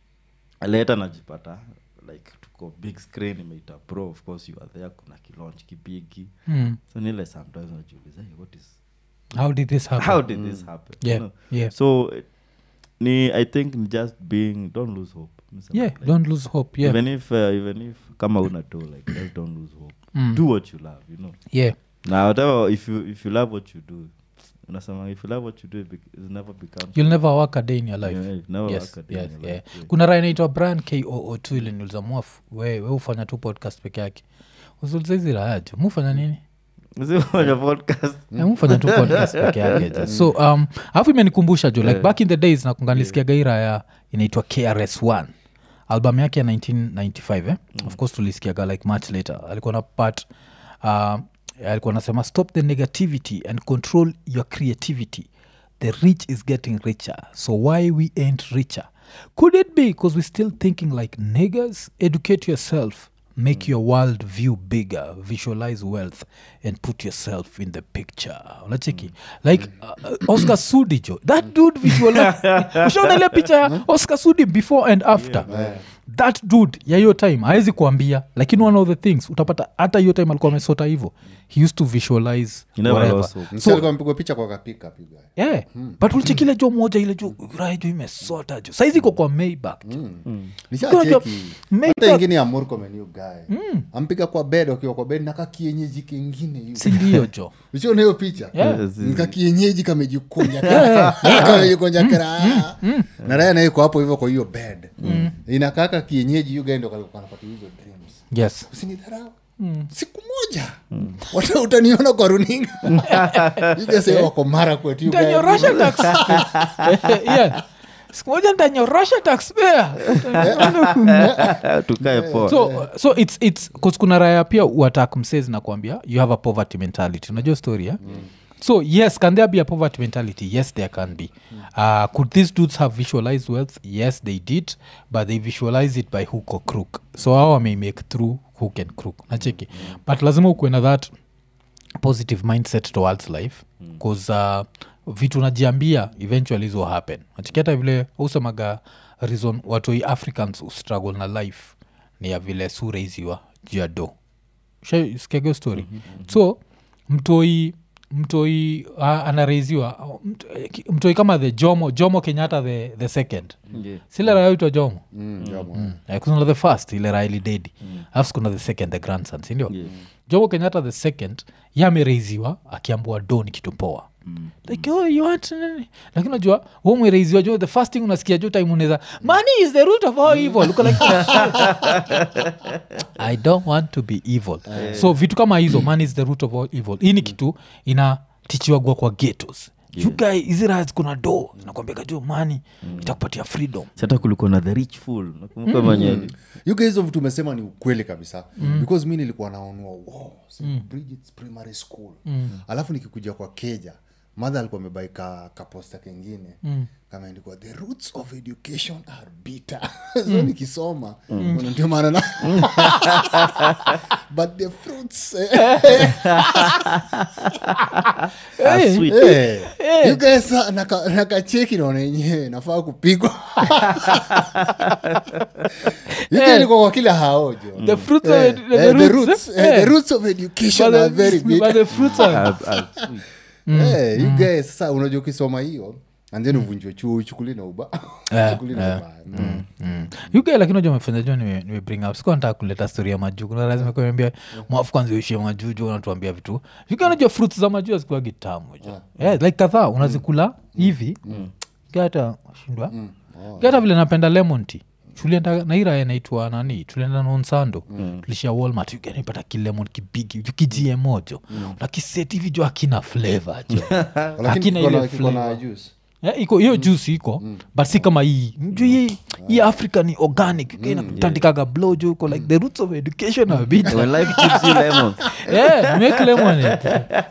later najipata like tuko big screen imeita pro of course you are there kuna kilaunch kibigi Mm. so nile sometimes najiuliza hey, what is how did this happen how did this happen Yeah, you know? yeah. so eh, ni i think ni just being don't lose hope Nisema yeah like, don't lose hope yeah even if uh, even if kama una do like just don't lose hope Mm. do what you love you know yeah now whatever if you if you love what you do unasema if you love what you do it bec- it never becomes you'll never work a day in your life Yeah, it never yes, work a day in yes, your yeah. life, yeah. kuna raya naitwa brian koo tu iliniuliza mwafu we we hufanya tu podcast peke yake usuliza hizi raya jo mufanya nini Usifanye podcast Eh, mufanya tu podcast peke yake jo so um alafu imenikumbusha jo like back in the days nakunganisikiaga hii raya inaitwa krs 1 album yake ya 1995 eh? of course tulisikiaga like much later alikuwa na part uh, alikuwa nasema stop the negativity and control your creativity the rich is getting richer so why we ain't richer could it be because we're still thinking like niggers educate yourself make your world view bigger visualize wealth and put yourself in the picture unacheki like uh, uh, oscar sudi jo that dude visualize ushaona ile picha ya oscar sudi before and after that dude ya hiyo time hawezi kuambia lakini one of the things utapata hata hiyo time alikuwa amesota hivo he used to visualize You never whatever. lost hope. Msi alikuwa amepigwa picha kwa kapika piga yeah. but ulichekile jo moja ile jo raha jo imesota jo saizi iko kwa maybak nishacheki Make hata up- ingine ya murkomen yu gae ampiga kwa bed akiwa kwa bed naka kienyeji kengine yu sindio jo uchiona hiyo picha Yeah. Yes, nika kienyeji kamejikunja kamejikunja kira na raya naiko hapo hivyo kwa hiyo bed inakaka kienyeji yu gae ndo kalikuwa anapata hizo dreams yes usinidharau siku moja wata utaniona kwa runinga igase wako mara kwetu you guys. ntanyorosha tax yeah siku moja ntanyorosha taxpayer tukae poa so so it's it's 'cause kuna raya pia uatak msezi na kuambia you have a poverty mentality unajua story eh? so yes can there be a poverty mentality yes there can be uh, could these dudes have visualized wealth yes they did but they visualize it by hook or crook so how may make through hook and crook nacheki but lazima ukuwe na that positive mindset towards life bcause uh, vitu najiambia eventually hizo happen nachiketa vile usemaga reason watoi africans ustruggle na life ni ya vile suraiziwa juu ya do skiago story mm-hmm. so mtoi mtoi uh, anareiziwa mt- mtoi kama the jomo jomo kenyatta the, the second Yeah. sile raya uitwa jomo Mm, jomo. Eh, kuna the first ile raili dedi alafu kuna the second the grandson sindio Yeah. jomo kenyatta the second yamereiziwa akiambua do ni kitu poa like oh, you want nini?" lakini unajua hu mwereiziwa jo the first thing unasikia jo time unaweza money is the root of all evil Uko like, i don't want to be evil so vitu kama hizo money is the root of all evil hii ni kitu inatichiwagwa kwa getos you guy hizi raha kuna do nakwambiaga jo mani itakupatia freedom hata kulikuwa na the rich fool nakumbuka mwenyewe You guys hizo vitu umesema ni ukweli kabisa because mi nilikuwa naonua wow, St. Bridget's primary school alafu nikikuja kwa keja madha alikuwa amebaika kaposta kengine kameandikwa the roots of education are bitter so nikisoma mm. ndio maana na but the fruits eh, Ah, sweet. eh, you guys ah, naka- nakacheki naona yenyewe nafaa kupigwa yukailikuwa kwa kila haojo the fruits of Eh, ed- the, eh, the roots, roots, eh? eh, the Eh. roots of education But are the- very but bitter. the fruits are Ah, ah, sweet. Eh, you guys sasa unajua ukisoma hiyo and then uvunjwe chuo uchukuli na uba Eh, uchukuli na eh. ubaya Mm. mm. uk lakini unajua umefanya jua nime, nime bring up sikuwa nataka kuleta story ya majuu kuna lazima kuambia mwafu kwanza uishie majuu juu unatuambia vitu uk unajua fruits za majuu hazikuwa gitamu jo yeah, like kadhaa unazikula hivi gata shindwa gata vile napenda lemon tea tulienda naira inaitwa nani tulienda nonsando mm. tulishia walmart uganipata kilemon kibigi kijie jo nakiseti hivi jo akina flavor jo lakini Hakina kiko na- ile kiko na flavor. juice Yeah, iko hiyo juice iko but si kama hii mju hii hii africa ni organic mm, inatandikaga blow jo iko like the roots of education are bit when life gives you lemons yeah, make lemonade.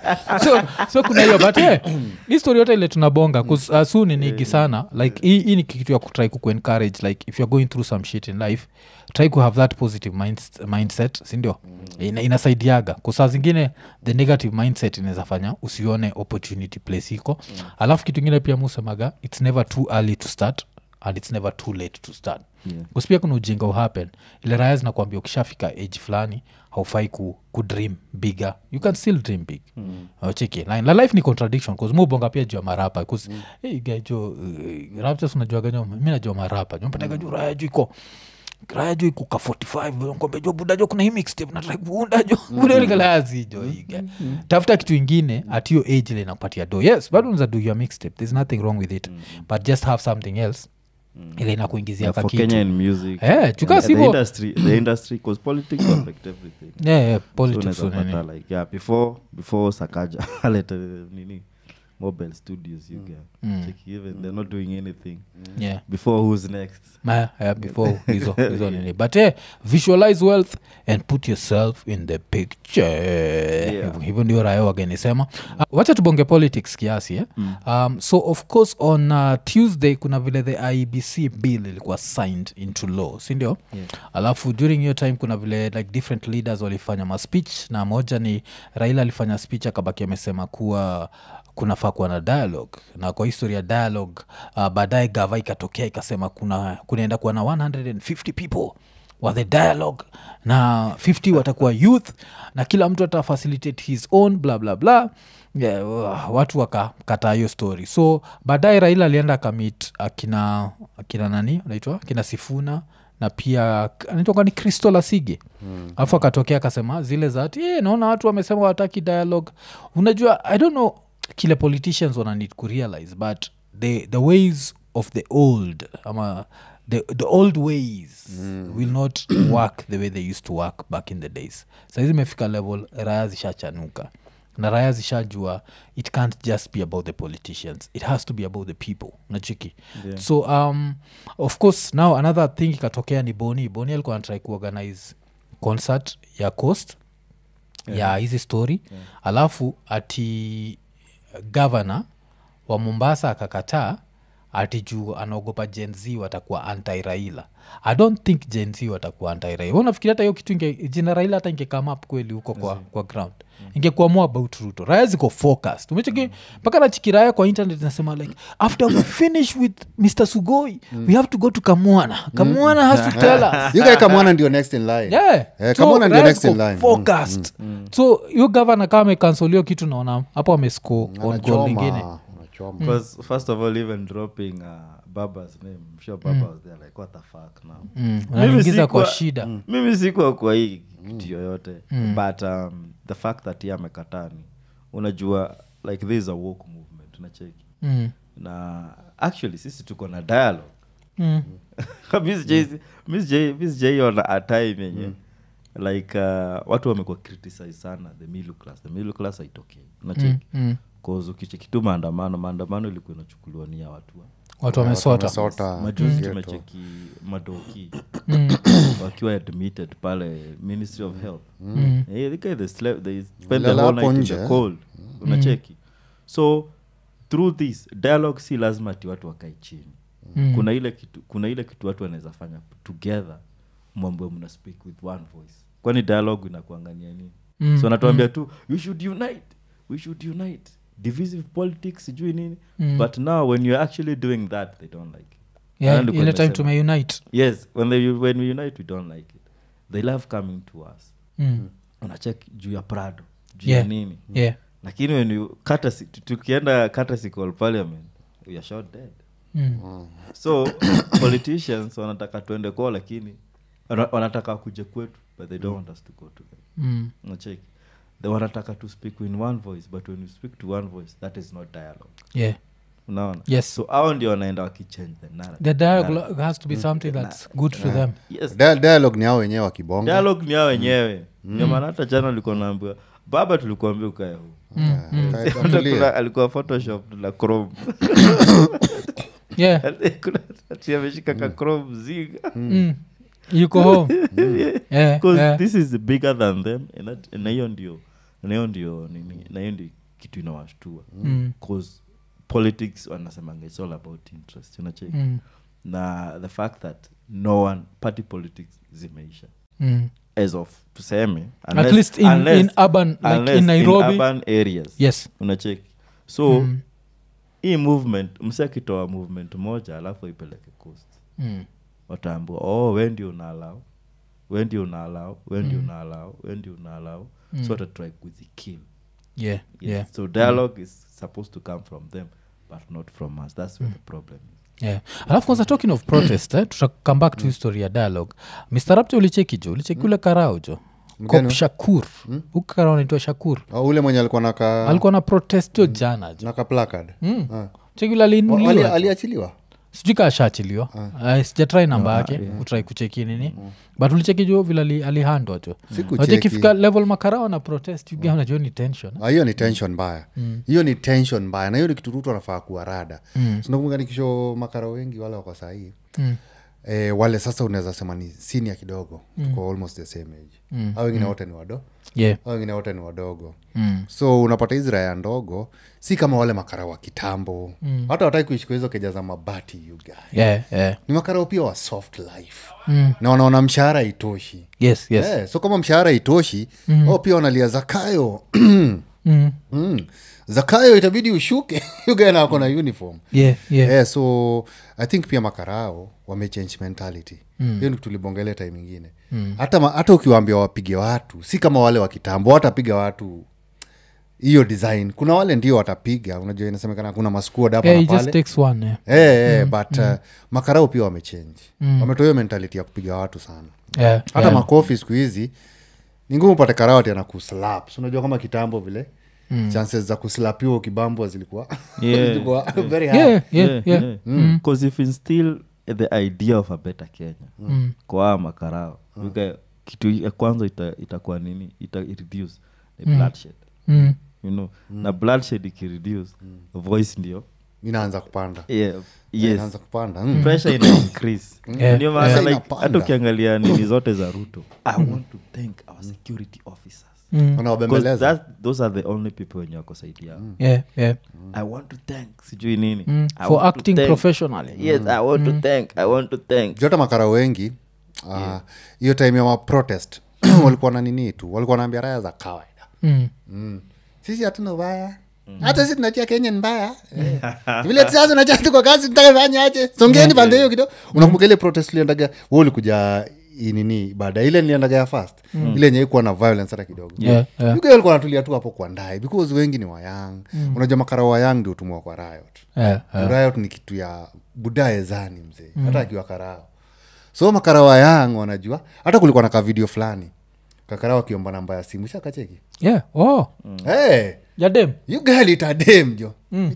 so, so kuna hiyo but yeah, hii story yote ile tunabonga bcause uh, su ni nigi sana like hii hii ni kitu ya kutry kukuencourage like if you're going through some shit in life try to have that positive minds, mindset sindio Ina, inasaidiaga kusaa zingine the negative mindset inaweza fanya usione opportunity place iko alafu kitu ingine pia musemaga its never too early to start and its never too late to start Yeah. kuspia kuna ujinga uhappen ile raya zinakwambia ukishafika age fulani haufai ku, ku dream bigger you can still dream big mm. cheki line la life ni contradiction bcause mubonga pia juu ya marapa bcause mm. hey, gajo uh, raptures unajuaga jo mi najua marapa jompataga juu raya juu iko raya jo iko ka 45 kombe jo buda jo kuna hii mixtape nataka kuunda jo budalikalazi jo iga tafuta kitu ingine at hiyo age ile inakupatia do yes bado unaweza do your mixtape there's nothing wrong with it but just have something else ile inakuingizia Yeah, for kakitu kenyan music Eh, chuka and the sivo- industry the industry because politics affect everything yeah, yeah, So politics unaweza unani. pata like yeah before before sakaja alete nini mobile studios you get check even they're not doing anything yeah. before who's next Ma- yeah, before hizo hizo nini but eh, visualize wealth and put yourself in the picture Hivyo- hivyo ndio raya wagenisema uh, wacha tubonge politics kiasi eh? um, so of course on uh, tuesday kuna vile the ibc bill ilikuwa signed into law sindio yeah. alafu during hiyo time kuna vile like different leaders walifanya maspeech na moja ni raila alifanya speech akabaki amesema kuwa kunafaa kuwa na dialogue na kwa historia ya dialogue uh, baadaye gava ikatokea ikasema kuna kunaenda kuwa na 150 people wa the dialogue na 50 watakuwa youth na kila mtu atafacilitate his own bla bla bla yeah, wa- watu wakakataa hiyo story so baadaye raila alienda akamit akina akina nani anaitwa akina sifuna na pia anaitwa ni kristo lasige alafu akatokea akasema zile za ati "Eh, naona watu wamesema wataki dialogue unajua i don't know kile politicians wana need kurealize but the, the ways of the old ama the, the old ways mm. will not work the way they used to work back in the days saizi imefika level raya zishachanuka na raya zishajua it can't just be about the politicians it has to be about the people nachiki yeah. so um, of course now another thing ikatokea ni boni boni alikuwa anatrai kuorganize concert ya coast yeah. ya hizi story yeah. alafu ati gavana wa mombasa akakataa ati juu anaogopa jenz watakuwa anti raila i don't think jenz watakuwa anti raila unafikiri hata hiyo kitu inge, jina raila hata ingekama up kweli huko kwa, kwa ground ingekuwa more about ruto raya ziko focused umecheki mpaka nachikiraya kwa internet nasema like after we finish with mr sugoi we have to go to kamwana kamwana has to tell us you guy kamwana ndio next in line Yeah. Eh, So, kamwana ndio Ryan next in ziko line Mm, focused so hiyo gavana kama amekansolio kitu naona hapo amesco on goal lingine Anachoma, anachoma. because first of all even dropping uh, baba's name I'm sure baba was there like what the fuck now mm. Mimi unaingiza kwa sikuwa- shida mimi sikuwa kwa hii kitu yoyote but um, the fact that ye amekatani unajua like this is a walk movement unacheki mm. na actually sisi tuko na dialogue Mm. misjaiona a time yenye like uh, watu wamekuwa criticize sana the middle class the middle class haitokei unacheki Mm. cause ukicheki tu maandamano maandamano ilikuwa inachukuliwa ni ya watu wa watu wamesota Wamesota. majuzi Ghetto. tumecheki madoki Mm. wakiwa admitted pale ministry of health Mm. Eh, the guy they slept, they spent the Walilala whole hapo night in nje. the cold unacheki so through this dialogue si lazima ati watu wakae chini Mm. kuna ile kitu kuna ile kitu watu wanaweza fanya together mwambwe mna speak with one voice kwani dialogue inakuangania nini Mm, so anatuambia tu we should unite we should unite divisive politics sijui nini Mm. but now when you're actually doing that they don't like it yeah, Na ndiko ile time nimesema. tumeunite yes when, they, when we unite we don't like it they love coming to us mm. unachek juu ya prado juu Yeah. ya nini yeah lakini when you courtesy- tu- tukienda catasical parliament you're shot dead Mm. so politicians wanataka tuende kwao lakini wana- wanataka kuje kwetu but they don't want us to go to them Mm. nacheki they wanataka to speak in one voice but when you speak to one voice that is not dialogue yeah unaona Yes. so ao ndio wanaenda wakichange the narrative. the dialogue has to be something that's good to them yes Dia- dialogue ni hao wenyewe wakibonga dialogue ni hao wenyewe ndio maana hata jana ulikuwa naambiwa baba tulikuambia ukae huu Kae- Kuna- tulia. alikuwa photoshop na chrome yeah Kuna- ati ameshika ka chrome mzinga mm. yuko home yeah, because yeah. this is bigger than them and that- na hiyo ndio na hiyo ndio nini na hiyo ndio kitu inawashtua Mm. cause politics wanasemanga it's all about interest unacheki Mm. na the fact that no one party politics zimeisha Mm. as of tuseme at least in, in urban like unless in nairobi urban areas yes unacheki so Mm. hii movement msi akitoa movement moja alafu ipeleke coast mm. wataambua oh we ndio unaalau we ndio unaalau we ndio unaalau we ndio unaalau so watatry kuzikill yeah yes. yeah so dialogue is supposed to come from them but not from us that's where the problem is yeah alafu kwanza talking of protest eh, tutakam back to history ya dialogue mr rapto ulicheki jo ulicheki ule karao jo Mgani? kop shakur huku karao naitwa shakur Oh, ule mwenye alikuwa naka alikuwa na protest jo jana jo naka placard Ah. cheki ule Oh, ali- aliinuliwa aliachiliwa sijui kaa ashaachiliwa uh, sijatrai namba yake kutrai kucheki nini but ulicheki jo vile ali- alihandwa jo Sikucheki. Unajua ikifika level makarao na protest uga unajua ni tension Ah, hiyo ni tension mbaya hiyo ni tension mbaya na hiyo ni kitu rutu anafaa kuwa rada mm. sinakumbuka nikisho makara wengi wale wako sahii Mm. e, wale sasa unaweza sema ni sinia kidogo mm. tuko almost the same age mm. au wengine wote ni wado yeah au wengine wote ni wadogo mm. so unapata hizi raya ndogo si kama wale makara wa kitambo mm. hata wataki kuishi kwa hizo keja za mabati you guy yeah yeah ni makarao pia wa soft life Mm. na wanaona mshahara itoshi yes yes Eh, so kama mshahara itoshi mm. au pia wanalia zakayo mm. mm. zakayo itabidi ushuke ugana ako na uniform yeah yeah yeah, so i think pia makarao wamechange mentality hiyo ni tulibongelea time ingine hata, ma- hata ukiwaambia wapige watu si kama wale wa kitambo watapiga watu hiyo design kuna wale ndio watapiga unajua inasemekana kuna maskuad hapa yeah, na it just pale takes one yeah. Eh, eh, but uh, makarao pia wamechange wametoa hiyo mentality ya kupiga watu sana Yeah, hata yeah. makofi siku hizi ni ngumu upate karawati ana kuslap Si unajua kama kitambo vile mm. chances za kuslapiwa ukibambwa zilikuwa Yeah. zilikuwa very high. yeah yeah yeah because if instill the idea of a better kenya Mm. kwa haya makarao Yuga, kitu ya kwanza ita- itakuwa nini ita reduce the bloodshed Mm. you know na bloodshed ikireduce voice ndio inaanza kupanda yeah, yes. yes inaanza kupanda mm. pressure ina increase Yeah. ndio maana Yeah. like, Inapanda. hata ukiangalia nini zote za ruto i want to thank our security officers Mm. Because wanawabembeleza that, those are the only people wenye wako saidi yao yeah yeah i want to thank sijui nini Mm. I for want to acting thank- professionally yes i want to thank i want to thank jota makara wengi ah, hiyo time ya maprotest walikuwa na nini tu walikuwa naambia raya za kawaida mm. mm. sisi hatuna ubaya hata si tunatia kenya ni mbaya Eh. vile sasa unajua tuko kazi tutakafanya aje songeni pande hiyo kidogo unakumbuka ile protest uliendaga we ulikuja i- nini baada ile niliendaga ya fast ile yenye ikuwa na violence hata kidogo Yeah, yeah. Yuko walikuwa natulia tu hapo kwa ndai because wengi ni wayang unajua makara wayang ndio utumwa kwa riot yeah, yeah. riot ni kitu ya budae zani mzee hata akiwa karao so makara wayang wanajua hata kulikuwa na kavideo fulani kakarao akiomba namba ya simu shakacheki yeah. oh hey, yadem you girl itadem jo Hmm.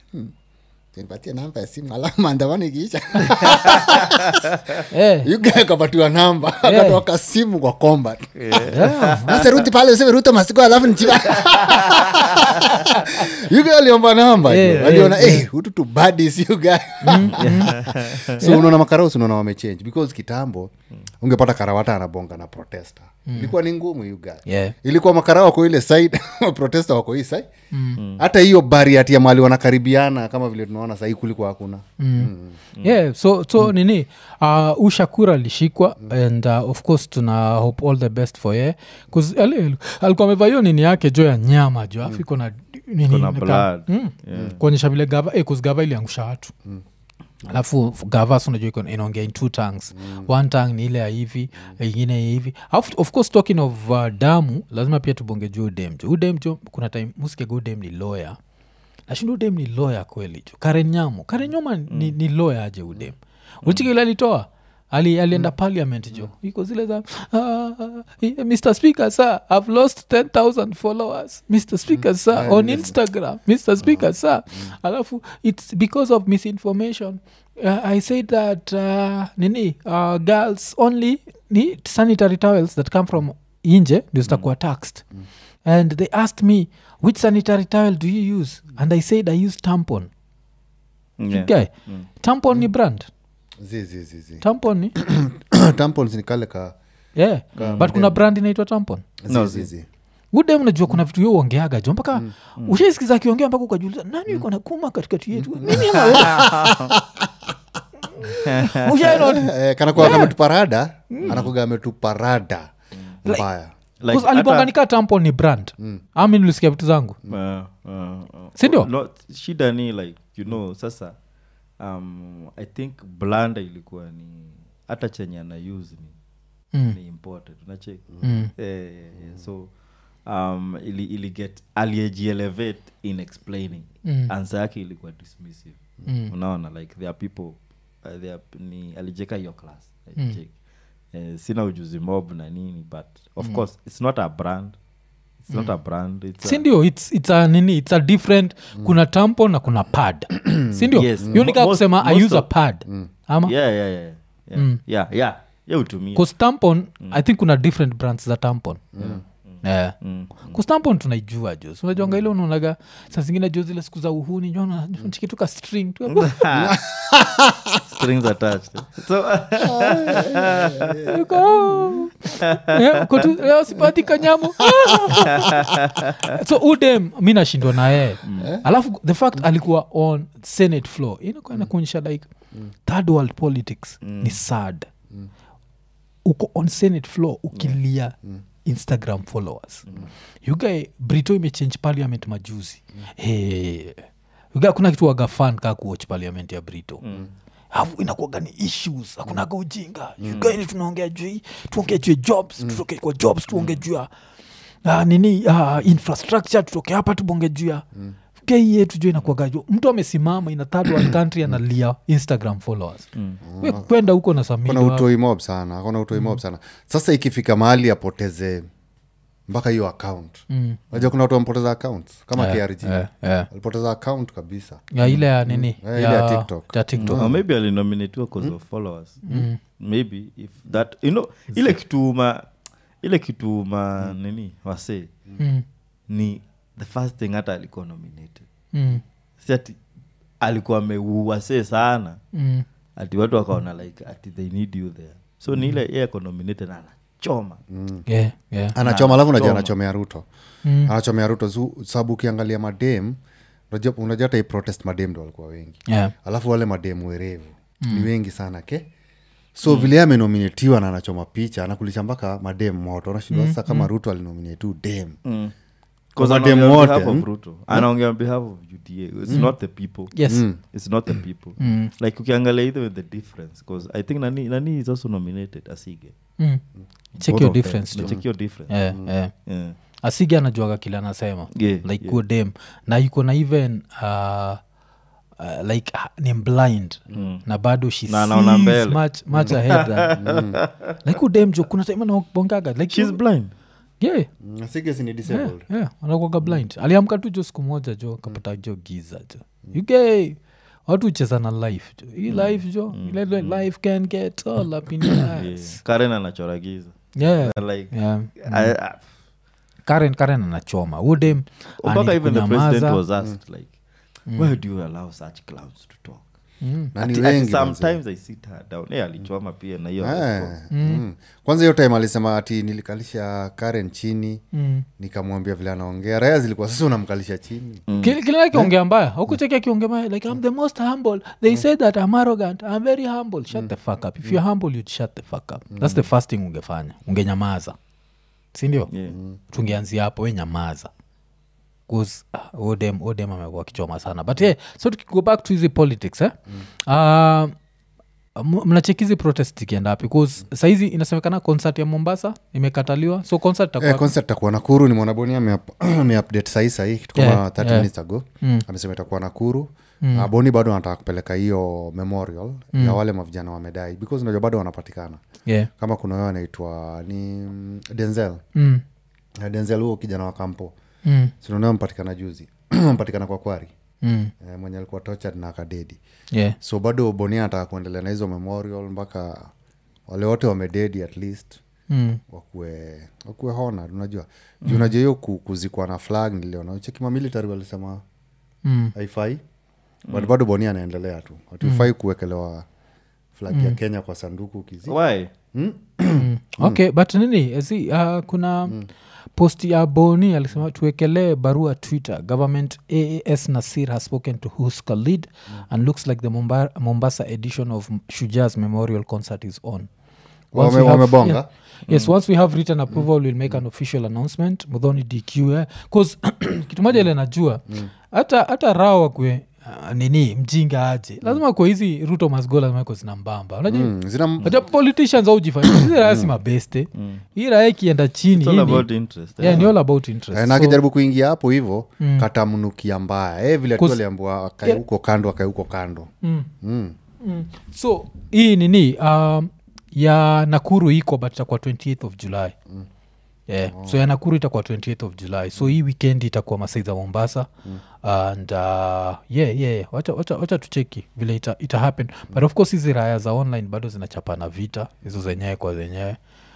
nipatie namba ya simu alafu maandamano ikiisha yeah. you girl kapatiwa namba akatoka simu kwa combat yeah. sasa ruti pale useme ruto masiko alafu nichiwa yuga aliomba namba Eh, yeah, eh, aliona eh, hutu tu badis yuga so unaona makarausi unaona wamechange because kitambo ungepata karawata anabonga na protesta ilikuwa ni ngumu yuga Yeah. ilikuwa makarao wako ile side protesta wako hii side hata hiyo bariati ya mali wanakaribiana kama vile tunaona sahii kuliko hakuna yeah so so nini uh, ushakura alishikwa and uh, of course tuna hope all the best for ye bcause alikuwa amevaa hiyo nini yake jo ya nyama jo afu iko na nini Kuna nika- blood. mm, kuonyesha vile gava eh, 'cause gava iliangusha watu alafu gava unajua iko inaongea in two tongues one tongue ni ile ya hivi ingine ya hivi Alafu, of course talking of uh, damu lazima pia tubonge juu udem jo udem jo kuna time musikega udem ni lawyer nashinda udem ni lawyer kweli jo karen nyamo karen nyama ni, ni lawyer aje udem uchiki ile alitoa ali, alienda parliament jo iko zile za uh, mr speaker sir i've lost 10000 followers mr speaker sir on instagram mr speaker sir alafu it's because of misinformation uh, i said that uh, nini uh, girls only need sanitary towels that come from inje ndio zitakuwa taxed and they asked me which sanitary towel do you use and i said i use tampon Yeah. guy tampon ni brand zi zi zi zi tampon ni tampons ni kale ka yeah but kuna brand inaitwa tampon zi No, zi zi. zi udem unajua kuna vitu yo uongeaga jo mpaka mm. ushaisikiza akiongea mpaka ukajuliza nani iko na kuma katikati yetu mimi ama wewe? Ushaona? Eh, kanakuwa kametuparada anakuga ametuparada mbaya Like, Because alibonga hata- nika tampon ni brand ami nilisikia vitu zangu Uh, uh, uh, Sindio? no, shida ni like you know sasa um, i think blanda ilikuwa ni hata chenye ana use ni, Mm. ni important unacheki Mm. eh, eh, eh, so um, ili, ili get aliyejielevate in explaining Mm. answer yake ilikuwa dismissive Mm. unaona like there are people uh, there are, ni alijeka hiyo class Mm. alicheki. eh, sina ujuzi mob na nini but of course it's not a brand it's not a brand it's a, sindio its, it's a nini its a different kuna tampon na kuna pad sindio Yes. hiyo nikaa Most- kusema i most use a of- pad ama yeah, yeah, yeah, yeah. Mm. yeah, yeah. yeah utumia bcause tampon i think kuna different brands za tampon yeah. Mm. kustampon tunaijua jo So unajuanga ile unaonaga saa zingine jo zile siku za uhuni jonachikituka string tu strings attached so Yuko, eh, uko tu, leo sipati kanyamo so udem mi nashindwa na yeye alafu the fact alikuwa on senate floor inakuwa inakuonyesha like third world politics ni sad uko on senate floor ukilia instagram followers yugae brito imechange parliament majuzi hey. yugae kuna kitu waga fan kaa kuwatch parliament ya brito afu inakuaga ni issues akunaga ujinga yugaini tunaongea juu hii, tuongee juu ya jobs tutoke kwa jobs tuongee juu ya uh, nini uh, infrastructure tutoke hapa tubonge juu ya kei yetu jo inakuaga juu mtu amesimama ina third world country analia instagram followers We kwenda huko na kona samia utoi mob sana kona utoi mob sana sasa ikifika mahali apoteze mpaka hiyo account Mm. najua kuna watu wampoteza account kama krg eh, eh. alipoteza account kabisa ya ile ya nini Eh, ile ya TikTok. ya TikTok. or maybe alinominatiwa cause of followers maybe if that you know ile kituma ile kituma nini wasee Mm, ni the first thing hata alikuwa nominated mm, si ati alikuwa ameuwasee sana mm. ati watu wakaona like ati they need you there so ni ile yeye ako nominated na anachoma Yeah, yeah. anachoma alafu najua choma. anachomea ruto Mm. anachomea ruto zu- sababu ukiangalia madem unajua unajua hata hii protest madem ndo walikuwa wengi Yeah. alafu wale mademu werevu ni wengi sana ke so vile yeye amenominatiwa na anachoma picha anakulisha mpaka madem moto anashindwa sasa kama ruto alinominatu dem Kwa Because mademu anaongea on wote, behalf of mm. Ruto. anaongea on behalf of uda it's not the people Yes. it's not the people like ukiangalia either with the difference because i think nani, nani is also nominated asige Mm. check Both your of them. difference jo. check your difference Yeah, yeah. yeah. asigi anajuaga kile anasema Yeah, like yeah. yeah. dem na yuko na even uh, uh, like uh, ni blind mm. na bado she Na anaona sees mbele. much, much ahead than, like udem jo kuna time anabongaga like she's blind yeah, sigesi ni yeah, disabled yeah, anakuwaga blind aliamka tu jo siku moja jo kapata jo giza jo uk watu ucheza na life jo hii life jo ile ile life can get all up in your yeah. ass. karen anachora giza yeah. like yeah. I, I, karen karen anachoma udem mpaka even the president kunyamaza. was asked like why do you allow such clowns to talk Mm. na ni Ati- ati wengi manze. sometimes i sit her down yeah, alichoma pia na hiyo Eh, mm. kwanza hiyo time alisema ati nilikalisha karen chini Mm. nikamwambia vile anaongea raya zilikuwa sasa unamkalisha chini Kile- kile akiongea mbaya aukucheki akiongea mbaya like i'm the most humble they say that i'm arrogant i'm very humble shut the fuck up if you're humble you'd shut the fuck up that's the first thing ungefanya ungenyamaza sindio Yeah. tungeanzia hapo we nyamaza 'Cause, ah, odem odem amekuwa kichoma sana but yeah, so tukigo back to hizi politics eh? uh, m- mnachekizi protest ikienda wapi bcause saizi inasemekana concert ya mombasa imekataliwa so concert itakuwa Eh, concert takuwa nakuru ni mwanaboni ameupdate sahii sahii kitu kama Yeah, 30 yeah. minutes ago amesema itakuwa nakuru mm. boni bado anataka kupeleka hiyo memorial ya wale mavijana wamedai because unajua bado wanapatikana yeah. kama kuna huyo anaitwa ni mm, denzel mm. Na denzel huo kijana wa kampo Mm. sinaonao mpatikana juzi mpatikana kwa kwari Mm. eh, mwenye alikuwa tortured na akadedi yeah. so bado bonia anataka kuendelea na hizo memorial mpaka wale wote wamededi at least Mm. wakue wakue honor unajua juu unajua hiyo ku- kuzikwa na flag niliona chekima military walisema Mm. haifai but bado bonia anaendelea tu hatufai kuwekelewa flag ya kenya kwa sanduku kizi why okay but nini si uh, kuna post ya boni alisema tuwekelee barua twitter government aas nasir has spoken to huska lead and looks like the Momba- mombasa edition of shujaz memorial concert is on Once Wame- we have- wamebonga? yeah. yes once we have written approval we'll make an official announcement mudhoni dq eh? 'Cause kitu moja ile najua hata hata raha wakwe uh, nini mjinga aje lazima kwa hizi ruto masgo lazima ko zina mbamba unajua Mm, zina Aja politicians aujifanya hizi raya si mabeste hii raya ikienda chini It's all hii ni- about interest yeah, eh? ni all about interest Eh, na So, akijaribu kuingia hapo hivo katamnukia mbaya eh, vile tu Kus- aliambua akae Yeah. huko kando akae huko kando mm, mm. mm. so hii nini um, ya nakuru iko but itakuwa 28th of july mm. yeah. so ya nakuru itakuwa 28th of july so hii weekend itakuwa masai za mombasa mm. and uh, yeah, yeah, yeah. wacha, wacha, wacha tucheki vile ita, ita happen but of course hizi raya za online bado zinachapana vita hizo zenyewe kwa zenyewe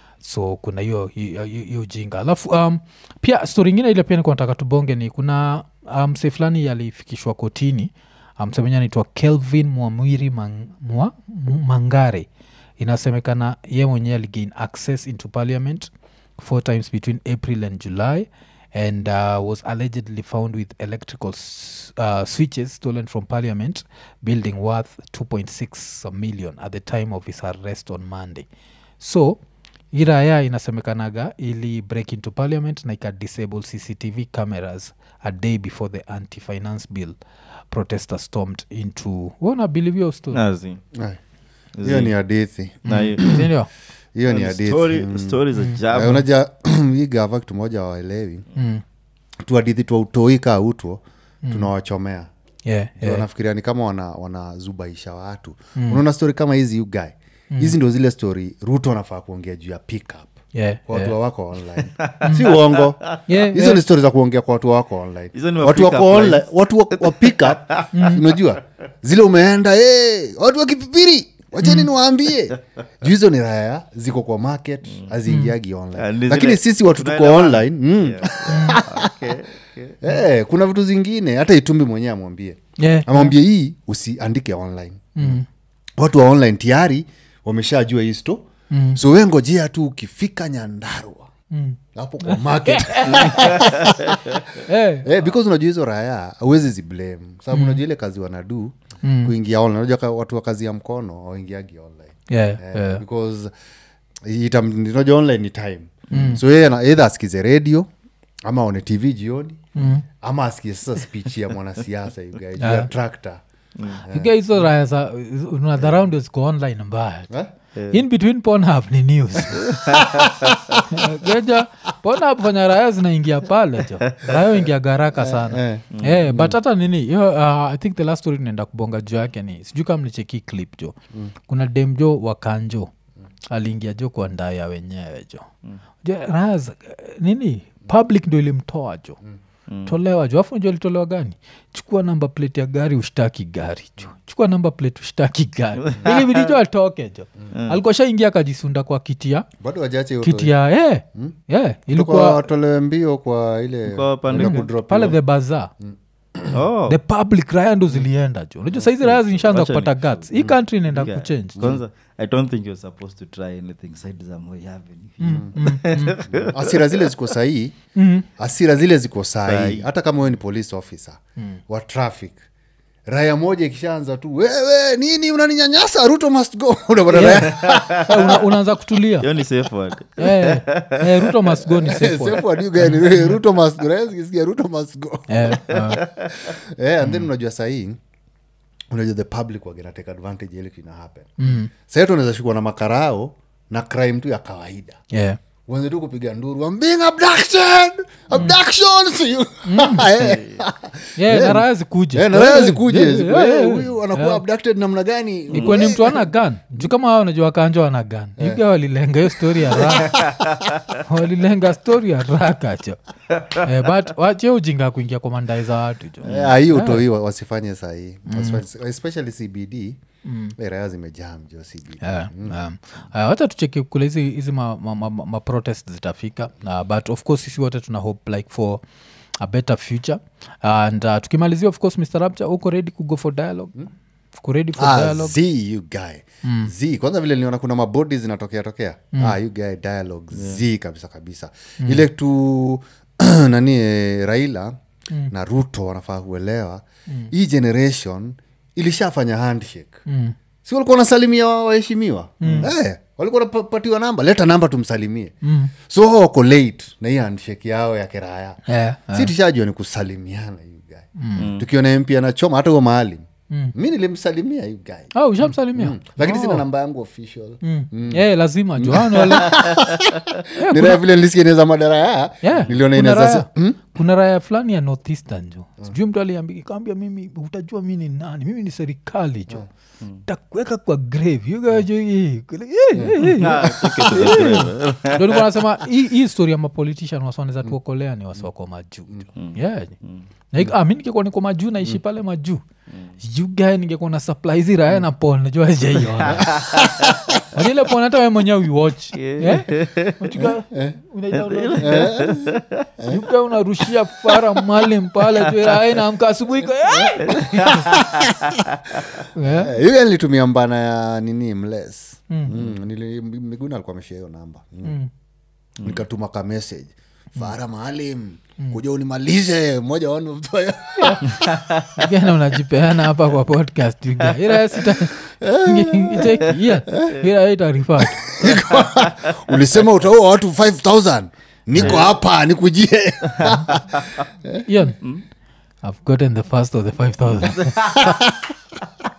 so kuna hiyo hiyo hiyo jinga alafu um, pia stori ingine ile pia nikuwa nataka tubonge ni kuna mse um, fulani alifikishwa kotini msemenya um, anaitwa kelvin mwamwiri mang, mwa, Mu- mangare inasemekana ye mwenyewe aligain access into parliament four times between april and july and uh, was allegedly found with electrical s- uh, switches stolen from parliament building worth 2.6 million at the time of his arrest on monday so iraya inasemekanaga ili break into parliament na ika disable cctv cameras a day before the anti-finance bill protester stormed into wana believe your story Nazi. Ai, hiyo ni hadithi Na hiyo- Sindio? hiyo ni na hadithi story- Mm. story za Eh, jaba. unaja hii gava kitu moja waelewi Mm. tuhadithi twa utoi kaa utwo tunawachomea Yeah, Ndio yeah. wanafikiria ni kama wana- wanazubaisha watu unaona stori kama hizi you guy hizi ndo zile stori ruto anafaa kuongea juu ya pickup Yeah, kwa watu yeah. wako online si uongo Yeah, hizo yeah. ni stori za kuongea kwa watu wako online Hizo ni wa watu pick wako up online lines. watu wa, wa pick up unajua zile umeenda hey, watu wa kipipiri wacheni niwaambie juu hizo ni raya ziko kwa market haziingiagi Ah, online ni lakini zile sisi watu tuko tunaelewana. online mm. Yeah. Okay, okay. Eh, kuna vitu zingine hata itumbi mwenyewe amwambie Yeah, amwambie hii usiandike online Mm. watu wa online tayari wameshajua hii sto Mm. so we ngojea tu ukifika nyandarua Mm. hapo kwa market Eh, eh, because unajua hizo raya awezi ziblame sababu unajua ile kazi wanadu Mm. kuingia online unajua ka- watu wa kazi ya mkono waingiagi online yeah, eh, yeah. because itam- unajua online ni time so yeye ana- either asikize radio ama aone tv jioni Mm. ama asikie sasa speech ya mwanasiasa you guys, juu ya tractor Iga hizo raya za unadharau ndio ziko online mbaya Eh? in between pornhub ni news geja pornhub fanya raya zinaingia pale jo raya ingia garaka sana eh. Eh, but hata nini hiyo uh, i think the last story naenda kubonga juu yake ni sijui kama mlicheki clip jo kuna dem jo wakanjo aliingia jo kwa ndaya wenyewe jo jo raya za- nini public ndo ilimtoa jo tolewa jo afu njo alitolewa gani chukua namba plate ya gari ushtaki gari jo chukua namba plate ushtaki gari ilibidi jo atoke jo alikuwa shaingia akajisunda kwa kiti ya bado wajache kiti ya yeah, yeah, ilikuwa watolewe mbio kwa ile Kwa pande ile gani? kudrop pale hiyo. the baza Oh. the public raya ndo zilienda jo unajua saizi raya zinshaanza Wacha kupata ni- guts hii country inaenda Yeah. kuchange kwanza i don't think you're supposed to try anything side za Moi Avenue. asira zile ziko sahii asira zile ziko sahii hata kama wewe ni police officer wa traffic raya moja ikishaanza tu wewe nini unaninyanyasa ruto must go unapata raya Eh, una, unaanza kutulia hiyo ni safe word eh, eh, ruto must go ni safe word. Safe word you guys, ni ruto must go Raya zikisikia ruto must go Eh, eh, eh, and then unajua sahii unajua the public wagena take advantage ya ile kitu ina happen mm. sahitu unaweza shikwa na makarao na crime tu ya kawaida yeah. uanze tu kupiga nduru I'm being abducted abduction see you Eh. yeah, na raya zikuje Eh, na raya zikuje Yeah, ziku- yeah, eh, yeah. huyu anakuwa abducted namna gani ikuwe ni mtu ana gan juu kama hao unajua wakanjwa wana gan yuga walilenga hiyo stori ya raka walilenga stori ya raka cho eh, but wache ujinga kuingia kwa mandai za watu jo Eh, ah, hiyo utoi wa- wasifanye sahii Wasifanye- especially cbd eh, raya zimejaa mjo cbd Yeah, um, uh, wacha tucheki kule hizi hizi ma, ma, ma, ma protest zitafika uh, but of course sisi wote tuna hope like for a better future and uh, tukimalizia of course mr rapture uko ready kugo for dialogue uko ready for Ah, dialogue z you guy z kwanza vile niliona kuna mabodi zinatokea tokea ah, you guy dialogue z kabisa kabisa ile tu nani eh, raila na ruto wanafaa kuelewa hii generation ilishafanya handshake Mm. si walikuwa wanasalimia wa- waheshimiwa eh, walikuwa wanapatiwa namba leta namba tumsalimie so hao wako late na hii handshake yao ya kiraya Yeah, si tushajua ni kusalimiana you guy tukiona mp anachoma hata huo maalim mi nilimsalimia you guy oh, ushamsalimia lakini sina namba yangu official Mm. Eh, lazima jo Hao ni wale- Eh, ni raya vile nilisikia inaweza madara ya Yeah, niliona kuna inaweza raya- kuna raya fulani ya northeastern jo sijui mtu aliambia kaambia mimi utajua mi ni nani mimi ni serikali jo takuweka kwa grave yugajo ndo nikuwa nasema hii hii story ya mapolitician waswaneza tuokolea ni wasiwako majuu yeah. Like, ah, mi ningekuwa niko majuu naishi pale majuu yugae ningekuwa na supply hizi raya na pon najua jaiona ile pon hata we mwenyewe uiwatch yeah? Unachukua- unaidownload. Yuka unarushia fara mali mpale tu raya naamka asubuhi iko, eh! Yeah. Eh, hiyo nilitumia mbana ya nini mles mm. nili- miguna alikuwa ameshia hiyo namba mm. nikatuma ka message fara maalim kuja unimalize mmoja wanu Again, unajipeana hapa kwa podcast you guy. Ila sita- itaki- yeah. Ila itarifaa tu. ulisema utaua watu 5000 niko hapa nikujie Ian, I've gotten the first of the 5000